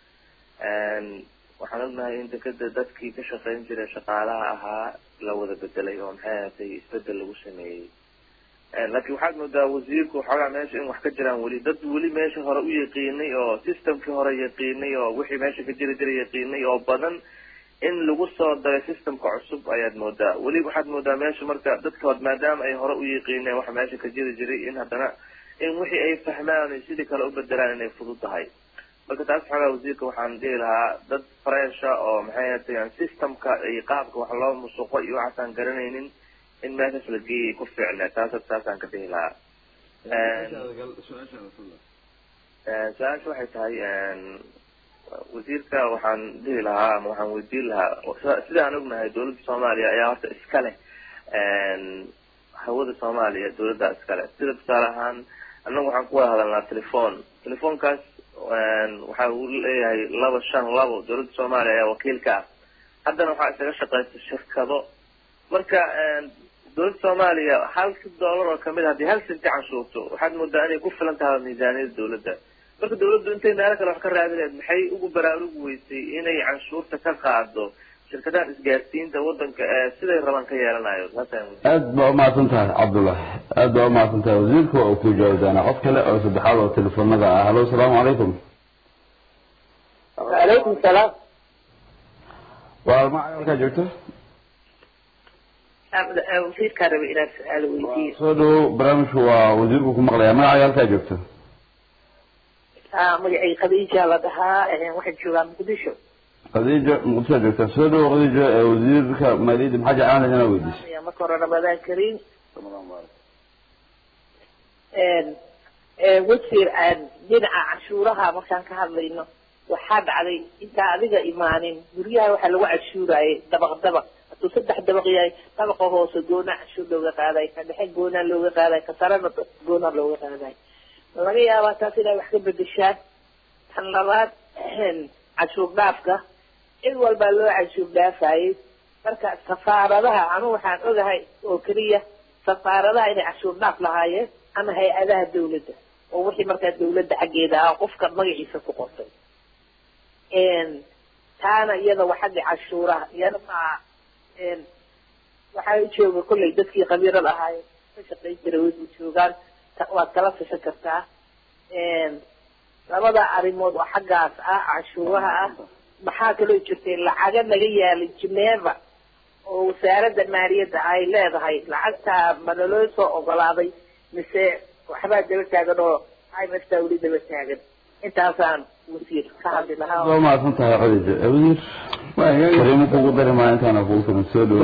waxaan ognahay in dekeda dadkii ka shaqayn jiray shaqaalaha ahaa la wada bedelay oo maxay ahatay isbedel lagu sameeyey laakiin waxaad moodaa wasiirku waxoogaa meesha in wax ka jiraan weli dad weli meesha hore u yaqiinay oo systemkii hore yaqiinay oo wixii meesha ka jiri jira yaqiinay oo badan in lagu soo daray systemka cusub ayaad moodaa weli waxaad moodaa meesha marka dadka maadaama ay hore u yaqiineen waxa meesha ka jiri jiray in haddana in wixii ay fahmaan ay sidii kale u bedelaan inay fudud tahay marka taas xoogaa wasiirka waxaan dhihi lahaa dad fresha oo maxay ahatay systemka iyo qaabka wax loo musuqo iyo waxaasaan garanaynin in meeshaas la geeyay ku fiicne taas taasaan ka dhihi lahaa su-aasha waxay tahay wasiirka waxaan dhihi lahaa ama waxaan weydiin lahaa sida aan ognahay dawladda soomaaliya ayaa horta iska leh hawada soomaaliya dawladda iska leh sida tusaale ahaan annagu waxaan ku wada hadalnaa telephone telefoonkaas waxa uu leeyahay laba shan labo dawladda soomaaliya ayaa wakiil ka ah haddana waxaa isaga shaqaysa shirkado marka dawladda soomaaliya halka dollar oo kamid a haddii hal sinti canshuurto waxaad moodaa inay ku filan tahay miisaaniyada dawladda marka dawladdu intay meelo kale wax ka raadinayd maxay ugu baraarugi weysay inay canshuurta ka qaado shirkadahan isgaarsiinta wadanka ee siday raban ka yeelanayo taasaan aad baa umahadsan tahay cabdullah aad baa umahadsan tahay wasiirka waa uu ku jawaabi doonaa qof kale oo saddexaad oo telefoonada ah halo asalaamu calaykum وعليكم السلام waa ma halkaa joogto wasiirkaan rabay inaan su-aal weydiiyo soo dhawow barnaamijku waa wasiirku ku maqlaya magacaaga halkaa joogto magacay khadiija la dhahaa waxaan joogaa muqdisho khadiijo muqdishoa joogtaa soo dhawow khadiijo ee wasiirka maaliyadda maxaa jeclaan lahayd inaad weydiiso Ayaa marka hore ramadaan kariim wasiir aan dhinaca cashuuraha markaan ka hadlayno waxaa dhacday intaa adiga imaanin guryaha waxaa lagu cashuurayay dabaq dabaq hadduu saddex dabaq yahay dabaqa hoose goona cashuur looga qaaday ka dhexe goona looga qaaday ka sarena goona looga qaaday laga yaabaa taas inay wax ka bedeshaan tan labaad cashuur dhaafka cid walbaa loo cashuur dhaafayay marka safaaradaha anu waxaan ogahay oo keliya safaaradaha inay cashuur dhaaf lahaayeen ama hay-adaha dawladda oo wixii markaa dawladda xaggeeda ah qofka magaciisa ku qortay taana iyada waa xagga cashuuraha iyada maa waxaa jooga kollay dadkii khabiirada ahaayeen ka shaqayn jiray way u joogaan ta- waad kala tashan kartaa labada arrimood oo xaggaas ah cashuuraha ah maxaa kaloo jirtay lacaga naga yaalay geneva oo wasaaradda maaliyadda ay leedahay lacagtaa ma naloo soo ogolaaday mise waxbaa daba taagan oo imfta weli daba taagan intaasaan wasiir ka hadli lahaa waa umahadsan tahay khadiijo ee wasiir fariimo kugu dari maayo intaana kugu filan soo dhawow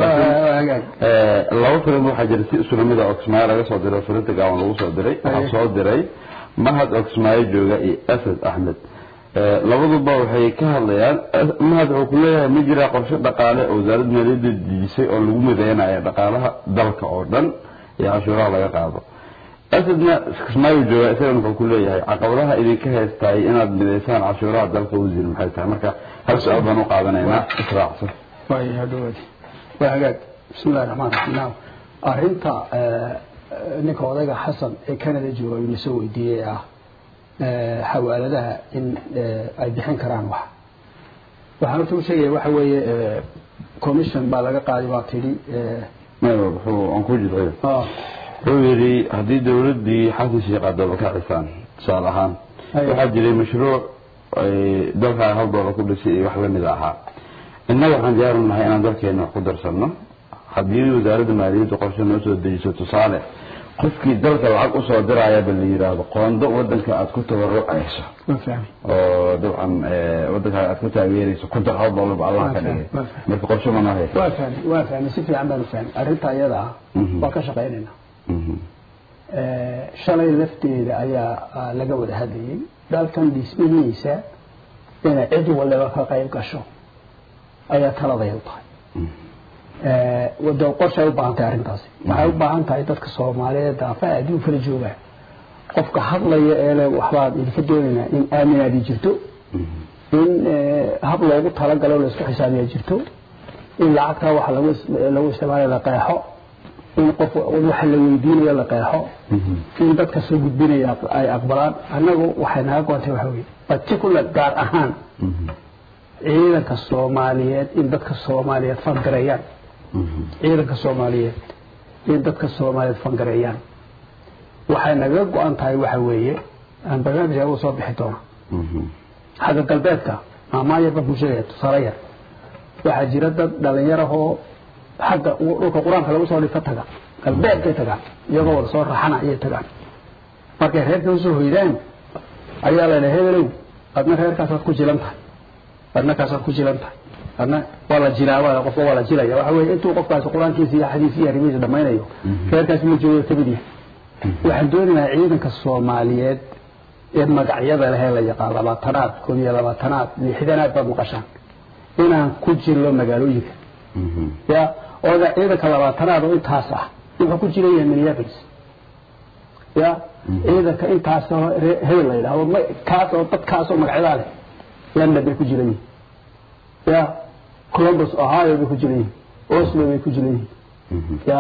laba fariimo waxaa jira si isula mid a oksmaayo laga soo diray oo firinta gaaban lagu soo diray waxaa soo diray mahad oksmaayo jooga iyo asad axmed labaduba waxay ka hadlayaan mahad wuxuu ku leeyahay ma jiraa qorshe dhaqaale oo wasaaradda maaliyadda dejisay oo lagu mideynayo dhaqaalaha dalka oo dhan iyo cashuuraha laga qaado asadna kismaayo jooga isagana wuxuu ku leeyahay caqabadaha idinka haystaay inaad mideysaan cashuuraha dalka wasiir maxay tahay marka hal su-aal baan u qaadanaynaa israacsan waay hadhowaadi waa hagaag bismi illahi raxmaan raxiim naam arrinta ninka odayga xasan ee canada jooga ayuu nasoo weydiiyey ah xawaaladaha in ay bixin karaan wax waxaan horta u sheegaya waxa weeye commission baa laga qaaday baa tidhi maya wuxuu aan ku jidciyo ah, wuxuu yidhi haddii dawladdii xasan sheekh addaba ka cisaan tusaale ahaan Ayo. waxaa jiray mashruuc ay dalka hal doolar ku dhisay iyo wax lamid ahaa innaga waxaan diyaar u nahay inaan dalkeena wax ku darsanno haddii wasaaradda maaliyadda qorshe noo soo dejiso tusaale qofkii dalka lacag usoo dirayaba la yidhaahdo qoondo wadanka aad ku tabarucayso waa fahmay oo dabcan eh, wadanka aad ku taageerayso ku dar hal doolarba allah ka dhigay Waa fahmay. marka qorshe ma noo haysa waa fahmay waa fahmay si fiican baan u fahmay arrinta iyada ah Mhm. waa ka shaqaynaynaa Mhm. Eh, shalay lafteeda ayaa ah, laga wada hadlayay dalkan dhismihiisa inay cid waliba ka qayb gasho ayaa taladay u tahay Eh, wada qorshay u baahan tahay arrintaasi waxay u baahan tahay dadka soomaaliyeed daafaha adduun kala joogaan qofka hadlaya ee le waxbaad idinka doonaynaa in aaminaadi jirto in eh, hab loogu talagalo la isku xisaabiya jirto in lacagtaa waxa lagu is- lagu isticmaalayo la qeexo in qof waxa la weydiinayo la qeexo in dadka soo gudbinaya ay aqbalaan annagu waxay naga goontay waxa weye particular gaar ahaan ciidanka soomaaliyeed in dadka soomaaliyeed fangareeyaan ciidanka soomaaliyeed in dadka soomaaliyeed fangareeyaan waxay naga go-an tahay waxa weeye aan barnaamijka uga soo bixi doona xagga galbeedka maamaaya baan ku sheegaya tusaale yar waxaa jira dad dhalinyarahoo xagga dhulka qur-aanka lagu soo dhifo taga galbeedkay tagaan iyagoo wada soo raxana ayay tagaan markay reerka usoo hoydaan ayaa la dhaha hebelow adna reerkaasaad ku jilan tahay adna kaasaad ku jilan tahay adna waa la jilaabaa qofka waa la jilaya waxa weeye intuu qofkaasi qur-aankiisa iyo xadiis iyo arrimihiisa dhammaynayo reerkaasi ma joogo kamid yahay waxaan doonayaa ciidanka soomaaliyeed ee magacyada lehee la yaqaan labaatanaad koob iyo labaatanaad lixdanaad baad maqashaan inaan ku jirno magaalooyinka ya ooda ciidanka labaatanaad oo intaas ah wuxuu ku jiran yahay minneapolis ya ciidanka intaas oo ree- hebel la yidhahdo ma- kaas oo dadkaas oo magacyadaa leh london bay ku jiran yihiin ya columbus ohio bay ku jiran yihiin oslo bay ku jiran yihiin ya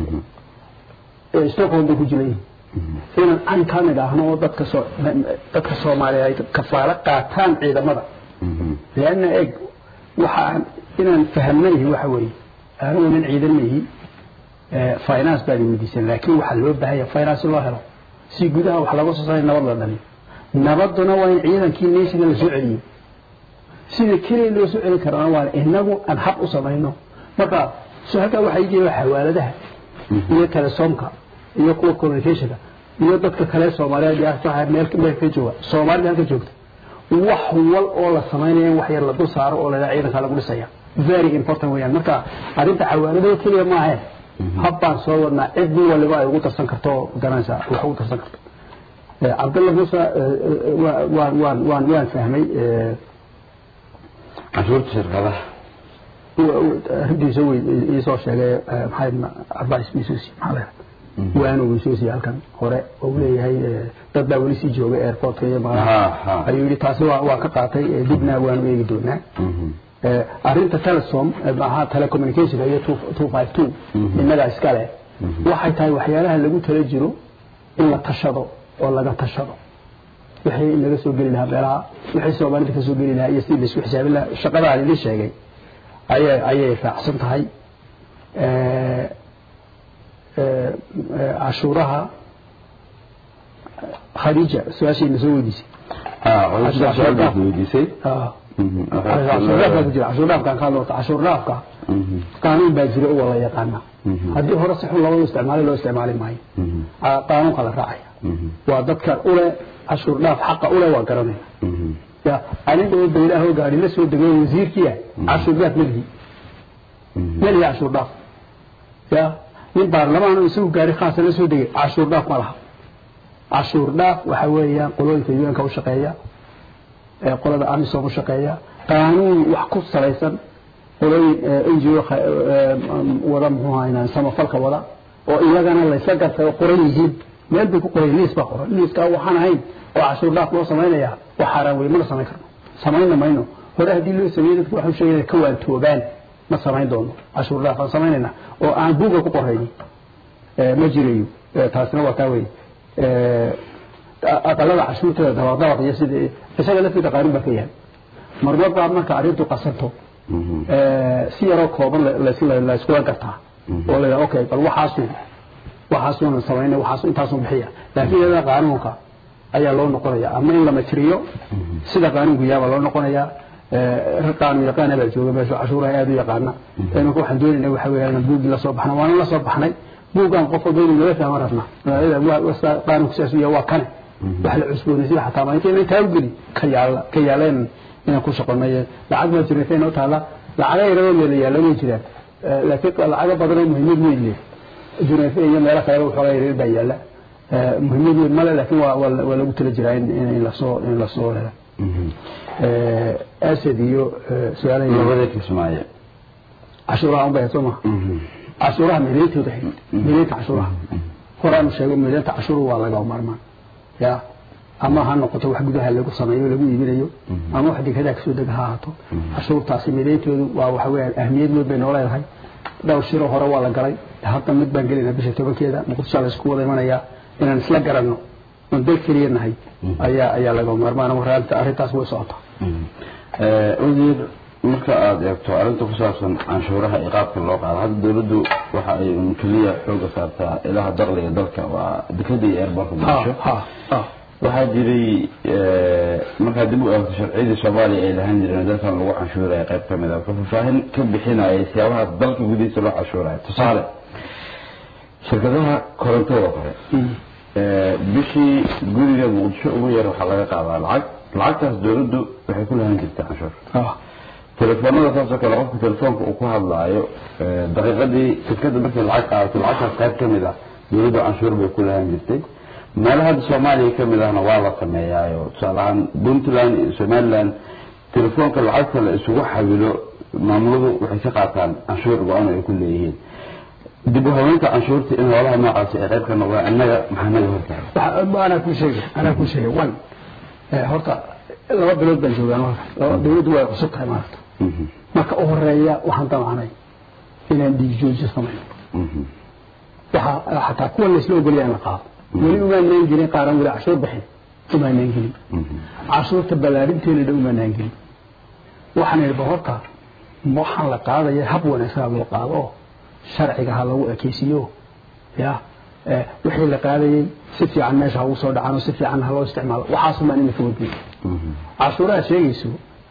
ee stockholm bay ku jiran yihiin inaan an ka nidhaahno oo dadka soo dadka soomaaliya ay kafaalo qaataan ciidamada leanna eg waxaan inaan fahamnayhi waxa weeye anigu nin ciidan mayihi finance baad weydiisan laakiin waxaa loo baahanya finance loo helo si gudaha wax laga soo saaray nabad la dhaliyo nabaduna waa in ciidankii nationka la soo celiyo sida keliya loo soo celin karana waa inagu aan xaq u samayno marka so halkaa waxaa jira xawaaladaha iyo telesoomka iyo kuwa communicationka iyo dadka kale soomaaliyeed yaa meel meel ka jooga soomaalida halka joogta wax wal oo la samaynayo in wax yar la dul saaro oo la ciidanka lagu dhisaya very important weeyaan marka arrinta xawaaladaha keliya ma ahayn habbaan soo wadnaa cid waliba ay ugu darsan karto oo garanaysa wax ugu darsan karto cabdalla muuse waan waan waan waan fahmay canshuurta shirkadaha arrintiisa wey iisoo sheegay maxay advice misusi maxaa leedahay waanu misusi halkan hore oo leeyahay dad baa weli sii jooga airportka iyo magaala ayuu yidhi taasi waa waan ka qaatay dibna waanu eegi doonaa arrinta telesom maaha telecommunicationka iyo two five two innaga iskale waxay tahay waxyaalaha lagu tala jiro in la tashado oo laga tashado wixii naga soo geli lahaa meelaha wixii soomaalida ka soo geli lahaa iyo sidii laisku xisaabin lahaa shaqadaa idin sheegay ayay ayay raacsan tahay cashuuraha khadiija su-aashayna soo weydiisay weydiisay cashuurdhaafka ku jira cashuurdhaafkaan ka hadlota cashuurdhaafka qaanuun baa jira oo la yaqaana haddii hore si xun loo isticmaalay loo isticmaali maayo qaanuunka la raacaya waa dadka ule cashuurdhaaf xaqa ule waa garanaya ya anigoo baylaahoo gaari la soo degay wasiirkiya cashuurdhaaf melihi melihi cashuurdhaaf ya nin baarlamaan isagu gaari khaasa la soo degay cashuurdhaaf ma laha cashuurdhaaf waxa weeyaan qolooyinka un-ka u shaqeeya qolada amisom u shaqeeya qaanuun wax ku salaysan qolooyin ngo wada muxuu haynaa samafalka wada oo iyagana laysla gartay oo qoran yihiin meel bay ku qoran liis baa qoran liiskaa waxaan ahayn oo cashuur dhaaf loo samaynayaa wax xaaraan wey mana samayn karno samayna mayno hore haddii loo sameeyey dadku waxay sheegayaan ka waantoogaan ma samayn doono cashuur dhaaf aan samaynayna oo aan buuga ku qorayni ma jirayo taasina waa taa wey aqalada cashuurteeda dabaqdabaq iyo sida isaga laftiisa qaanuun baa ka yahay marmar baa marka arrintu qasanto si yaroo kooban la iskula gartaa oo la yidhaha okay bal waxaasu waxaasuuna samaynay waxaasu intaasu bixiya laakiin iyada qaanuunka ayaa loo noqonaya ama in la matiriyo sida qaanuunku yaaba loo noqonaya rag qaanuun yaqaana baa jooga meesha cashuuraha aada u yaqaana imanka waxaan doonayna waxa weeya inaan buuggii la soo baxna waana la soo baxnay buuggaan qof walba inuu naga fahma rabnaa qaanuunku sidaas u yahay waa kane wax la cusboonaysiya xataa ma intayna intaa u geli ka yaala ka yaaleen inaan ku shaqonay lacag ma jirta inoo taala lacaga yaroo meela yaalla way jiraan laakiin lacaga badan oo muhiimad weyn leh juneefe iyo meelo kaleba waxoogaa yaryar baa yaalla muhiimad weyn male laakiin waa waa lagu tala jiraa in in lasoo in lasoo helo asad iyo su-aalaha labada kismaayo cashuuraha un bay soo maha cashuuraha mideentooda mideenta cashuuraha horaanu sheego mideenta cashuuru waa laga maarmaan ya ama ha noqoto wax gudaha lagu sameeyo lagu iibinayo ama wax dekedaa kasoo dega ha ahaato cashuurtaasi midayntoodu waa waxa weeyaan ahmiyad weyn bay noo leedahay dhowr shiro hore waa la galay hadda mid baan gelinaa bisha tobankeeda muqdisho la isku wada imanayaa inaan isla garanno oon dal keliya nahay ayaa ayaa laga maarmaan waraalinta arrintaas way socotaa wasiir marka aada eegto arrinta ku saabsan canshuuraha iyo qaabka loo qaado hadda dawladdu waxa ay un keliya xooga saartaa ilaha dakhliga dalka waa dekada iyo airbortka muqdisho waxaa jiray markaa dib u eegto sharciyadii soomaaliya ay lahaan jireen dalkan lagu canshuuraya qayb ka mid a wuxuu faahfaahin ka bixinaya siyaabaha dalka gudihiisa loo canshuuraya tusaale shirkadaha korontada oo kale bishii guriga muqdisho ugu yar waxaa laga qaadaa lacag lacagtaas dawladdu waxay ku lahaan jirtay canshuur telefoonada saasoo kale qofka telefoonka uu ku hadlaayo daqiiqadii shirkada markay lacag qaadato lacagtaas qayb ka mid ah dawladdu canshuur bay ku lahaan jirtay meelo hadda soomaaliya ka mid ahna waa la sameeyaayo tusaale ahaan puntland iyo somaliland telefoonka lacagta la isugu xawilo maamuladu waxay ka qaataan canshuur go-aan ay ku leeyihiin dib u habeynta canshuurta in hoolaha noocaasi ay qayb ka noqdaan innaga maxaa naga hortahay anaa ku sheegay anaa ku sheegay one horta laba bilood baan joogaa marka laba dawladdu way cusub tahay maaragta marka u horeeya waxaan damacnay inaan dhiig jooji samayno waxaa xataa kuwa laysla ogolyaa in la qaado weli umaanaan gelin qaaran weli cashuur bixin umaanaan gelin cashuurta ballaarinteena dha umaanaan gelin waxaan idhi ba horta waxaan la qaadaya hab wanaagsan ha loo qaado oo sharciga ha lagu ekeysiiyo ya eh, wixii la qaadayay si fiican meesha ha ugu soo dhacaan oo si fiican ha loo isticmaalo waxaasumaan in la fogadgeeyo cashuuraha sheegayso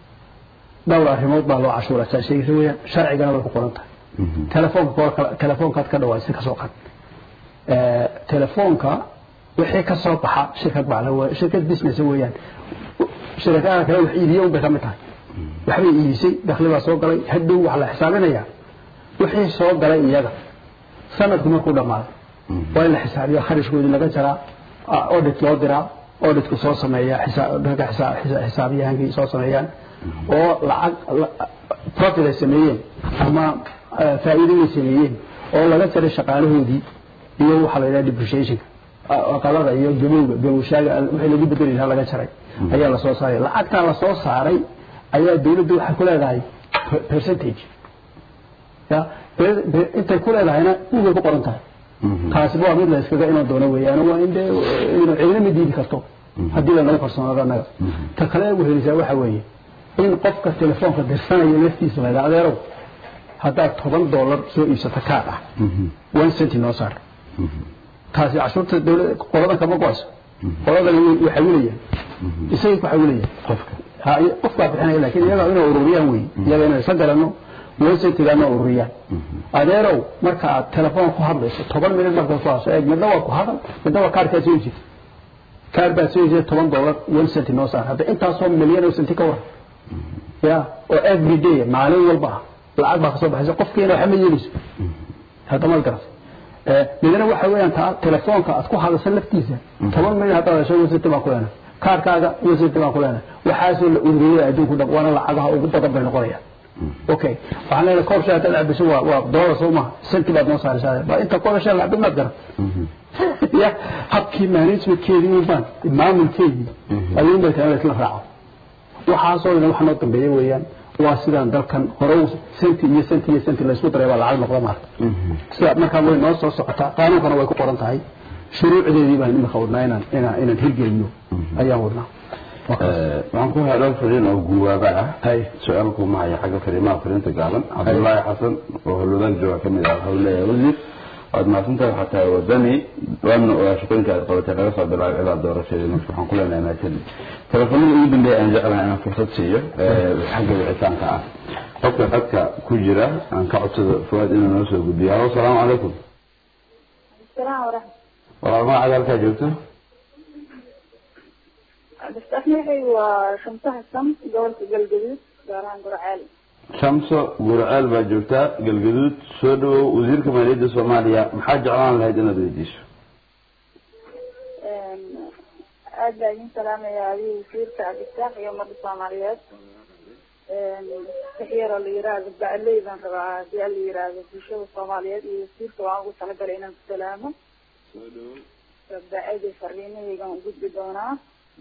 dhowr arrimood baa loo cashuura saa sheegaysa weeyaan sharcigana way ku qoran tahay telefoonka kor kala- telefoonkaad ka dhawaaysa ka soo qad Eh, telefoonka wixii ka soo baxa shirkad baa la weeye shirkad business weeyaan shirkadaha kale wax iibiye un bay ka mid tahay waxbay iibisay dakhli baa soo galay hadhow wax la xisaabinaya wixii soo galay iyaga sanadku markuu dhammaaday waa in la xisaabiyo kharashkoodii laga jaraa ah, audit loo diraa auditku soo sameeya xisaa- ragga xisaa- xisa- xisaabiyahankii soo sameeyaan oo lacag la- profit ay sameeyeen ama eh, faa'iido ay sameeyeen oo laga jaray shaqaalahoodii iyo waxaa la yidhaha depreciationka ah, qalada iyo gabowga gabowshaaga wixii lagu bedeli lahaa laga jaray ayaa lasoo saaray lacagtaa lasoo saaray ayaa dawladdu waxay ku leedahay per- percentage ya be- be- intay ku leedahayna ugay ku qoran tahay taasi waa mid la iskaga iman doono weeyaan waa in dee inu cidina ma diidi karto haddii lanagu kalsoonaado annaga ta kale ugu helisaa waxa weeye in qofka telefoonka dirsanaya laftiisa la yidhaha adeerow haddaad toban dollar soo iibsato kaad ah one centi noo saar taasi cashuurta dawlad qoladan kama go-ayso qoladan way xawilayaan isagay ku xawilayaan qofka ha iyo- qofkaa bixinaya laakiin iyaga inay ururiyaan wey iyaga inay isa garanno one centigaana ururiyaan adeerow marka aad telefoon ku hadlayso toban minut markaad ku hadlayso eeg midna waa ku hadal midna waa kaarkaa soo iibsatay kaar baad soo iibsatay toban dollar one centi noo saar hadda intaasoo milyan oo centi ka waran ya oo every day maalin walba ah lacag baa kasoo baxaysa qofkiina waxba ma yeelayso hadda maad garatay Eh, midna waxa weeyaan taa telefoonka aad ku hadasho laftiisa toban minut haddaad hesho wasiti baan ku leenahay kaarkaaga wasiti baan ku leenahay waxaasoo la ururiyay adduunku dhan waana lacagaha ugu badan bay noqonayaan okay waxaan leenahay koob shay haddaad cabiso waa waa doolar soo maha senti baad noo saaraysaa ba inta koob shay la cabin maad garan ya habkii managementkeedii ubaan maamulkeedii ayuun bay tahay in la isla raaco waxaasoo dhan wax noo dambeeya weeyaan waa sidaan dalkan hore u senti iyo senti iyo senti laysku daray baa lacag noqda maarta sida markaa way noo soo socotaa qaanuunkana way ku qoran tahay shuruucdeedii baan imika wadnaa inaan inaan inaan hirgelino ayaan wadnaa waxaan ku helay dhowr fariin oo guwaaba ah su-aalku ma haya xagga fariimaha fariinta gaaban cabdullaahi xasan oo howlwadaan jooga ka mid ah wuxuu leeyahay wasiir waad mahadsantahay waxaa tahay wadani waana ogaa shaqooyinka aad qabatay laga soo bilaabo ilaa doorashadii marka waxaan ku leenahay mahadsanid telefoonada ugu dambeeya aan jeclahay inaan fursad siiyo ee xagga wicitaanka ah qofka xadka ku jira aan ka codsado fuwaad inuu noo soo gudbiyo halo asalaamu calaykum السلام ورحمة walaal magacaada halkaa joogto الله بستحمي وشمسها الشمس قولت قلقليت داران قرعالي shamso gurceel baa joogtaa galgaduud soo dhawow wasiirka maaliyadda soomaaliya maxaa jeclaan lahayd inaad weydiiso aad baa idin salaamaya adiga wasiirka cabdisaaq iyo ummadda soomaaliyeed wax yaroo la yiraahdo bacley baan rabaa hadii la yiraahdo bulshada soomaaliyeed iyo wasiirka waan ugu talagalay inaan ku salaamo bacadi fariimahaygaan u gudbi doonaa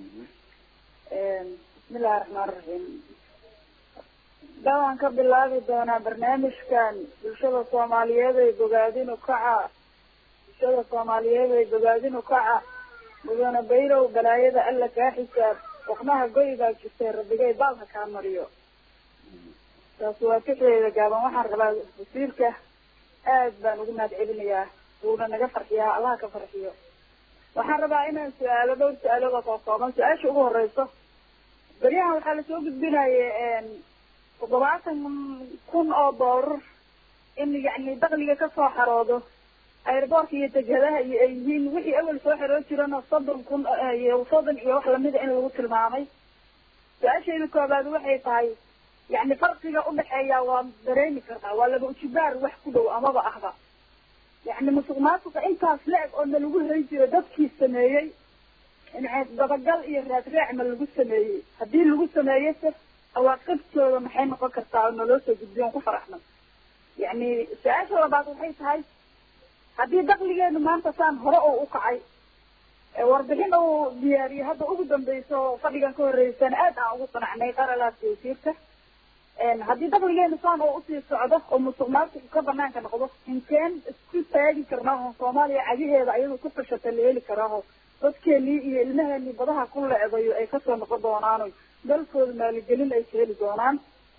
bismillahi raxmaan raxiim dhawaan ka bilaabi doonaa barnaamijkan bulshada soomaaliyeed ay bogaadin ukaca bulshada soomaaliyeed ay bogaadin ukaca mudane baylow balaayada alla kaa xisaab waqnaha goy baa jirtay rabbigay baalka kaa mariyo taasi waa fixdeeda gaaban waxaan rabaa wasiirka aad baan ugu mahad celinayaa wuuna naga farxiyaa allaha ka farxiyo waxaan rabaa inaan su-aalo dhowr su-aalood oo kookooban su-aasha ugu horeyso beryahan waxaa lasoo gudbinaya toddobaatan kun oo doolar in yacni dakliga kasoo xaroodo airboortka iyo degadaha iyo ay yihiin wixii awel soo xiroo jirana soddon kun iyo soddon iyo wax lamida in lagu tilmaamay su-aashayda koobaad waxay tahay yacni farqiga udhexeeya waa dareemi kartaa waa laba ujibaar wax ku dhow amaba ahba yacni musuq maasuqa intaas la-eg oo na lagu hay jiro dadkii sameeyey dabagal iyo raadraac ma lagu sameeyey haddii lagu sameeyey se awaaqibtooda maxay noqon kartaa oo naloo soo gudbiyo on ku faraxno yacni su-aasha labaad waxay tahay haddii dakligeenu maanta saan hore oo u kacay warbixin uu diyaariyey hadda ugu dambeyso fadhigan ka horeysana aad aan ugu qanacnay qaralaadka wasiirka haddii dakligeenu saan oo usii socdo oo musuq maasuqu ka banaanka noqdo inkeen isku taagi karnaa oo soomaaliya cagaheeda ayadoo ku fashata la heli karaaho dadkeenii iyo ilmaheenii badaha ku leedayo ay kasoo noqon doonaano dalkooda maaligelin ay ka heli doonaan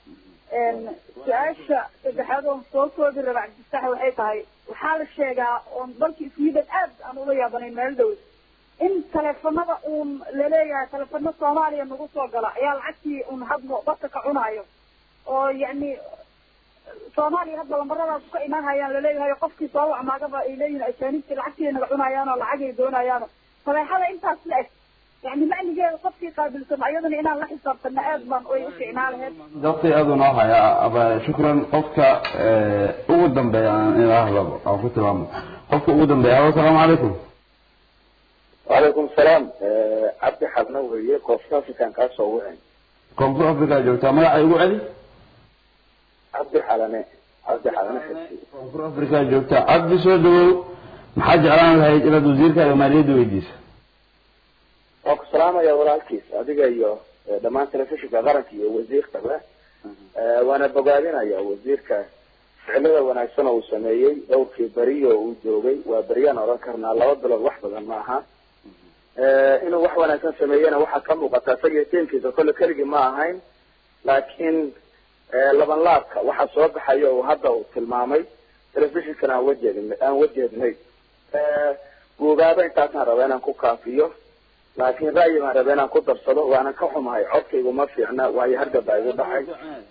su-aasha saddexaad oon soo koobi raba cabdisax waxay tahay waxaa la sheegaa oon dalkii sweden aad aan ula yaabanayn meel dhow in teleefanada uun laleeyahay teleefano soomaaliya nagu soo gala ayaa lacagtii un hadmo dadka ka cunaayo oo yacni soomaaliya hadda lambaradaas ka imaan hayaan laleeyahay qofkii soo wacmaagaba ay leeyihin ajaanibtii lacagtii naga cunayaan oo lacagay doonayaan fadeexada intaas la eg yani macnigeeda qofkii qaabilsan ayadana inaan la xisaabtana aad baan way u ficnaa laheyd waqti aad u noo haya aba shukran qofka ugu dambeeya aan ilaahda aan ku tilmaamo qofka ugu dambeeya alo asalaamu calaykum وعليكم السلام عبد حبنا وهي كوفتا في كان كاسو وين koonfur africa joogtaa magacay ugu celi عبد حلمة عبد حلمة حسي koonfur africa joogtaa cabdi soo dhawow maxaa jeclaan lahayd inaad wasiirka iyo maaliyadda weydiisa وكو سلام يا ولالكيس adiga iyo dhamaan telefishinka qaranka iyo wasiirkaba waana bogaadinaya wasiirka ficilada wanaagsan oo uu sameeyey dhowrkii beriyo uu joogay waa beriyaan odhan karnaa laba bilood wax badan maaha inuu wax wanaagsan sameeyena waxaa ka muuqata isaga tiimkiisa kolle keligii ma ahayn laakiin laban laabka waxaa soo baxaya oo hadda uu tilmaamay telefishinkan aan wajeedn aan wajeednay guugaaba intaasaan raba inaan ku kaafiyo laakiin ra'yi baan raba inaan ku darsado waanan ka xumahay codkaygu ma fiicna waayo hargabaa igu dhacay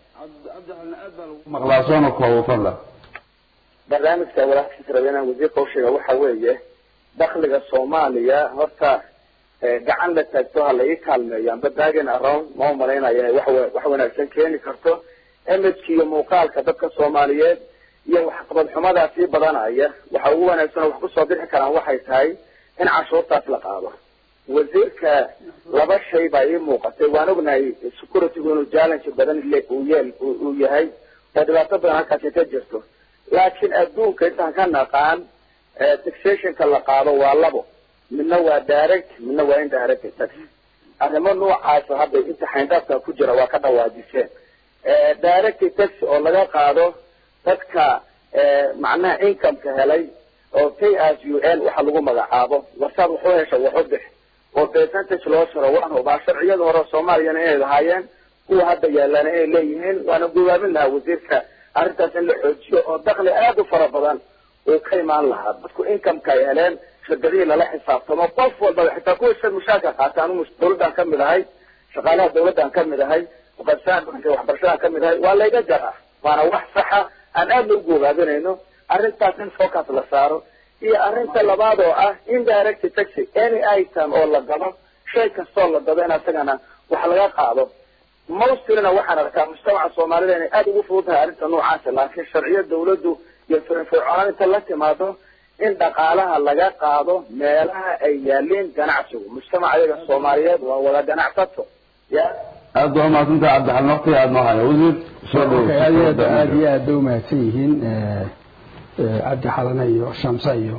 maqlaa soona koobo fadlan barnaamijka walaalkiis raba inaan wasiirka usheega waxa weeye dakliga soomaaliya horta gacan la taagto ha la ii kaalmeeyo amba dagen around ma umalaynaya inay wax wax wanaagsan keeni karto imageka iyo muuqaalka dadka soomaaliyeed iyo waxqabad xumadaa sii badanaya waxa ugu wanaagsan oo wax kusoo bixi karaan waxay tahay in cashuurtaas la qaado wasiirka laba shay baa ii muuqatay waan ognahay securitygu inuu challenge badan le uu yeel uu yahay oo dhibaato badan halkaasi ka jirto laakiin adduunka intaan ka naqaan taxationka la qaado waa labo midna waa direct midna waa indirect tax arrimo noocaasa hadda inta xayndaabka ku jira waa ka dhawaajiseen direct tax oo laga qaado dadka macnaha incomeka helay oo pay as u l waxa lagu magacaabo warsaad waxu hesha waxu bix oo percentage loo sharo waan hubaa sharciyada hore soomaaliyana inay lahaayeen kuwa hadda yaalana inay leeyihiin waana gubaabin lahaa wasiirka arrintaas in la xoojiyo oo dakli aada u fara badan uu ka imaan lahaa dadku incomeka ay heleen shirkadihii lala xisaabtamo qof walbaba xitaa kuwa shir mushaarka qaata anu dawladdaan ka mid ahay shaqaalaha dawladdaan ka mid ahay muqadisaan waxbarashadaan ka mid ahay waa layga jaraa waana wax saxa aan aada loo gubaabinayno arrintaas in focus la saaro iyo arrinta labaad oo ah indirect taxi any item oo la gado shay kastoo la gado in asagana wax laga qaado mostlyna waxaan arkaa mujtamaca soomaalida inay aada ugu fudud tahay arrinta noocaasa laakiin sharciyo dawladdu iyo firfircoonaan inta la timaado in dhaqaalaha laga qaado meelaha ay yaaliin ganacsigu mujtamaca iyaga soomaaliyeed waa wada ganacsato ya aad baa umahadsantaha cabdixalin waqtiga aada noo haya wasiir soo aad iyo aad aad iyo aad bay umahadsan yihiin cabdi xalana iyo shamsa iyo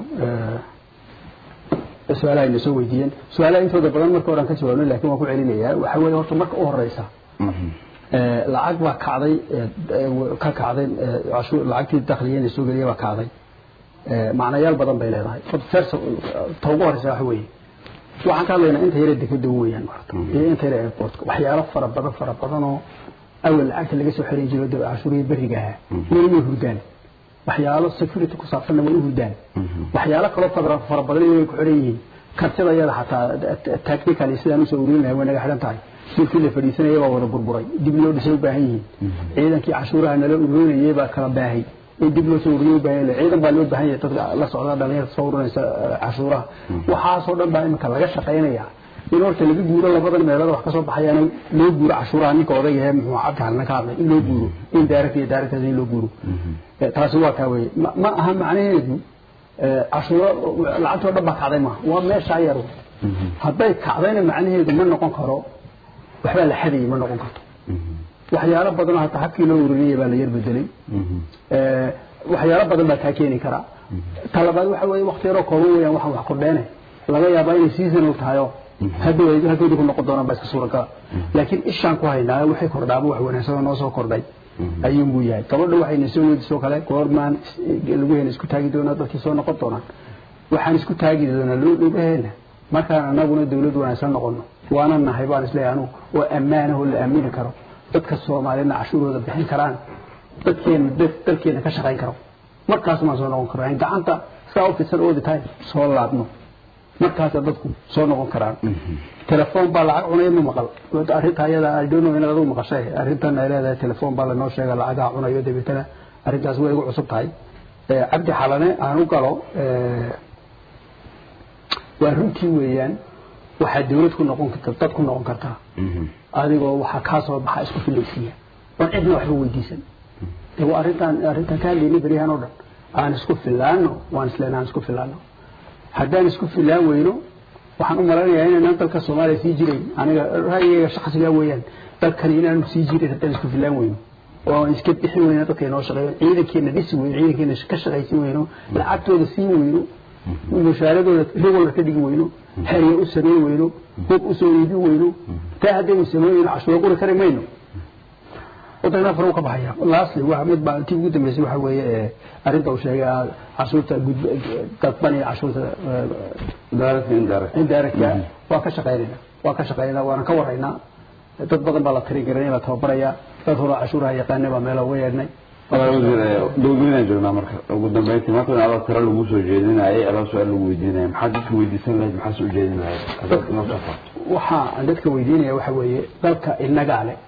su-aalaha ayna soo weydiiyeen su-aalaha intooda badan marka horan ka jawaabnay lakin waan ku celinayaa waxa weeye horta marka u horeysa lacag baa kacday ka kacday cashuur lacagtii dakhliga inay soo geliya baa kacday macnayaal badan bay leedahay first ta ugu horeysa waxa weeye waxaan ka hadlaynaa inta yare dekeda weeyaan horta iyo inta yare airportka waxyaalo fara badan fara badan oo awal lacagta laga soo xiran jiro cashuurihii beriga ahaa weli way hurdaan waxyaalo security ku saabsanna way u hurdaan waxyaalo kaloo fara fara badan way ku xiran yihiin kartida iyada xataa technically sidaan usoo ururin lahay way naga xidhan tahay dhulkii la fadhiisanayay baa wada burburay dib loo dhisay u baahan yihiin ciidankii cashuuraha nala ururinayay baa kala baahay in dib loo soo ururiyo u baahan yahay ciidan baa loo baahan yahay dadka la socda dhalinyarta soo ururinaysa cashuuraha waxaasoo dhan baa imika laga shaqaynaya in horta laga guuro labadan meelood wax kasoo baxayaan loo guuro cashuuraha ninka odayga ee muxuu cabdi halna ka hadlay in loo guuro in direct iyo direct in loo guuro taasi waa kaa weye ma aha macnaheedu cashuuro lacagtoo dhan baa kacday maaha waa meeshaa yar hadday kacdayna macnaheedu ma noqon karo waxbaa la xadayay ma noqon karto waxyaalo badan oo hataa habkii loo urinayay baa la yar bedelay waxyaalo badan baa kaa keeni karaa talabaad waxa weeye wakti yaroo kooban weeyaan waxaan wax kordheene laga yaabaa inay seasonal tahay oo hadhow hadhowda ku noqon doonaan baa iska suuragala laakiin ishaan ku haynaa waxay kordhaaba wax wanaagsan oo noo soo kordhay ayuunbuu yahay gabadha waxayna soo weydiisoo kale goormaan laguheena isku taagi doonaa dadkii soo noqon doonaan waxaan isku taagi doonaa loo dhugaheena markaan anaguna dawlad wanaagsan noqono waana nahay baan isleeyahay anugu oo ammaanah oo la aamini karo dadka soomaaliyadna cashuurooda bixin karaan dadkeena dalkeena ka shaqayn karo markaas maan soo noqon karo aan gacanta saa u fidsan all the time soo laabno markaasa dadku soo noqon karaan telefoon baa lacag cunaya ma maqal arrinta ayada I don't know inaad adigu maqashay arrintan ay leedahay telefoon baa lanoo sheega lacagaha cunayo dabeetana arrintaas way igu cusub tahay cabdi xalane aan u galo waa runtii weeyaan waxaa dawlad ku noqon karta dad ku noqon kartaa adigoo waxaa kaa soo baxa isku filaysiiya oon cidna waxba weydiisan de waa arrintaan arrintaan ka hadlaynay beryahan oo dhan aan isku filaano waan isleen aan isku filaano haddaan isku filaan weyno waxaan u malanayaa inaanaan dalka soomaaliya sii jirayn aniga ra'yigayga shakhsigaa weeyaan dalkani inaanu sii jirin haddaan isku filaan weyno oo aan iska bixin weyno dadka inoo shaqeeyo ciidankeena dhisi weyno ciidankeena ka shaqaysin weyno lacagtooda siin weyno mushaaradooda regular ka dhigi weyno xerya u samayn weyno hub u soo iibin weyno taa haddaynu samayn weyno cashuuro quri kari mayno waddankana far u ka baxaya lastly waa mid baa intii ugu dambeysay waxa weeye arrinta uu sheegay cashuurta dadban iyo cashuurta indirect waa ka shaqaynayna waa ka shaqaynayna waana ka waraynaa dad badan baa la tiri garanay la tababaraya dad hore cashuuraha yaqaanay baa meelo uga yeedhnay dowladweynaan joognaa marka ugu dambeyntii maanta in adaa tiro lagu soo jeedinayay adaa su-aal lagu weydiinaya maxaad dadka weydiisan lahayd maxaa soo jeedin lahayd hadaad inoo soo farto waxa aan dadka weydiinaya waxa weeye dalka inagaa leh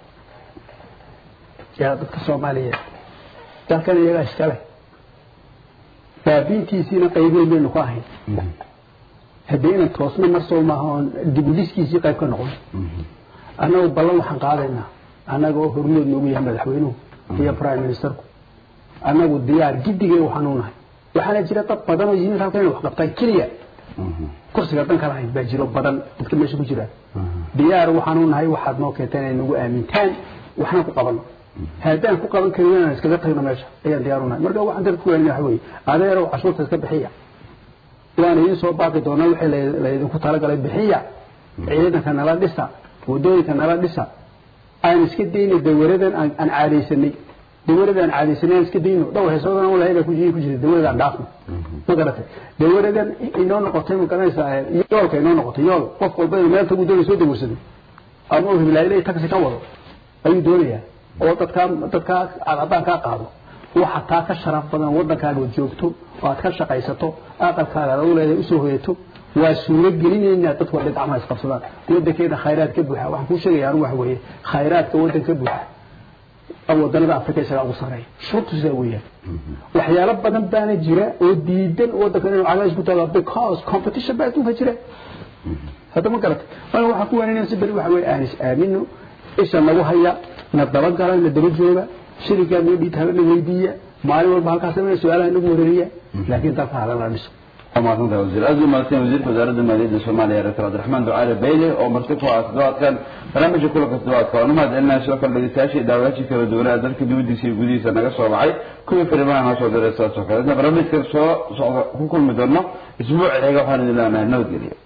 yaa dadka soomaaliyeed dalkan iyagaa iska leh baabiintiisiina qaybeyn baynu ku ahayn haddii inan toosna mar soo maaha oon dibudiskiisii qayb ka noqon annagu ballan waxaan qaadaynaa annaga oo hormood noogu yahay madaxweynuhu iyo prime ministerku annagu diyaar giddigay waxaan u nahay waxaana jira dad badan oo yimid halkan inay wax qabtaan keliya kursiga dan kala hayn baa jiro badan dadka meesha ku jira diyaar waxaan u nahay waxaad noo keenteen inay nagu aamintaan waxna ku qabano haddaan ku qaban karin inaan iskaga tagno meesha ayaan diyaar u nahay marka waxaan dadka ku weenina waxa weeye adeerow cashuurta iska bixiya waan idiin soo baaqi doonaa wixii laydinku talagalay bixiya ciidanka nala dhisa wadooyinka nala dhisa aan iska dayno dawaradan aan caadaysanay dawarada aan caadaysanay aan iska dayno dhowr heesoodan walahi baa ku jiri ku jirta dawarada aan dhaafno ma garatay dawaradan inoo noqotay ma garanaysaa yoolka inoo noqotay yool qof walba inuu meel tagu doonay soo dawarsado ama uu hibilaayilay taxi ka wado ayuu doonayaa oo dadkaa dadkaa cadcadaan kaa qaado waxa taa ka sharaf badan waddankaaga oo joogto oo aad ka shaqaysato aqalkaaga aad u leedahay usoo hoyato waa suuro gelinaynaa dadku waa dhinac isqabsadaan waddankeena khayraad ka buuxa waxaan kuu sheegaya anigu waxa weeye khayraadka waddan ka buuxa waddanada afrika isagaa ugu sarreeya shurtu sidaa weeyaan waxyaalo badan baana jira oo diidan waddanka inuu cagays ku tago because competition baa adduunka jira hadda ma garatay marka waxaan ku weenaynaa si beri waxa weeye aan is aamino isha nagu haya na dabagala na daba jooga shirikaa noo dhiita hala weydiiya maalin walba halkaas su-aalaha nagu wareeriya laakiin dalka halala dhiso ومعطنتا وزير أزل مالتين وزير وزارة المالية الصومالية رئيس عبد الرحمن دعالة بيلي ومرتكوا أصدوات كان برنامج كل أصدوات كان وما دلنا شوكا الذي ساشي دعواتي في الدولة ذلك دودي سي قدي سنة صوبعي كل فرمان هاسو درسات شوكا لأن برنامج كان سو كل مدرنا أسبوع إيقا حان الله نود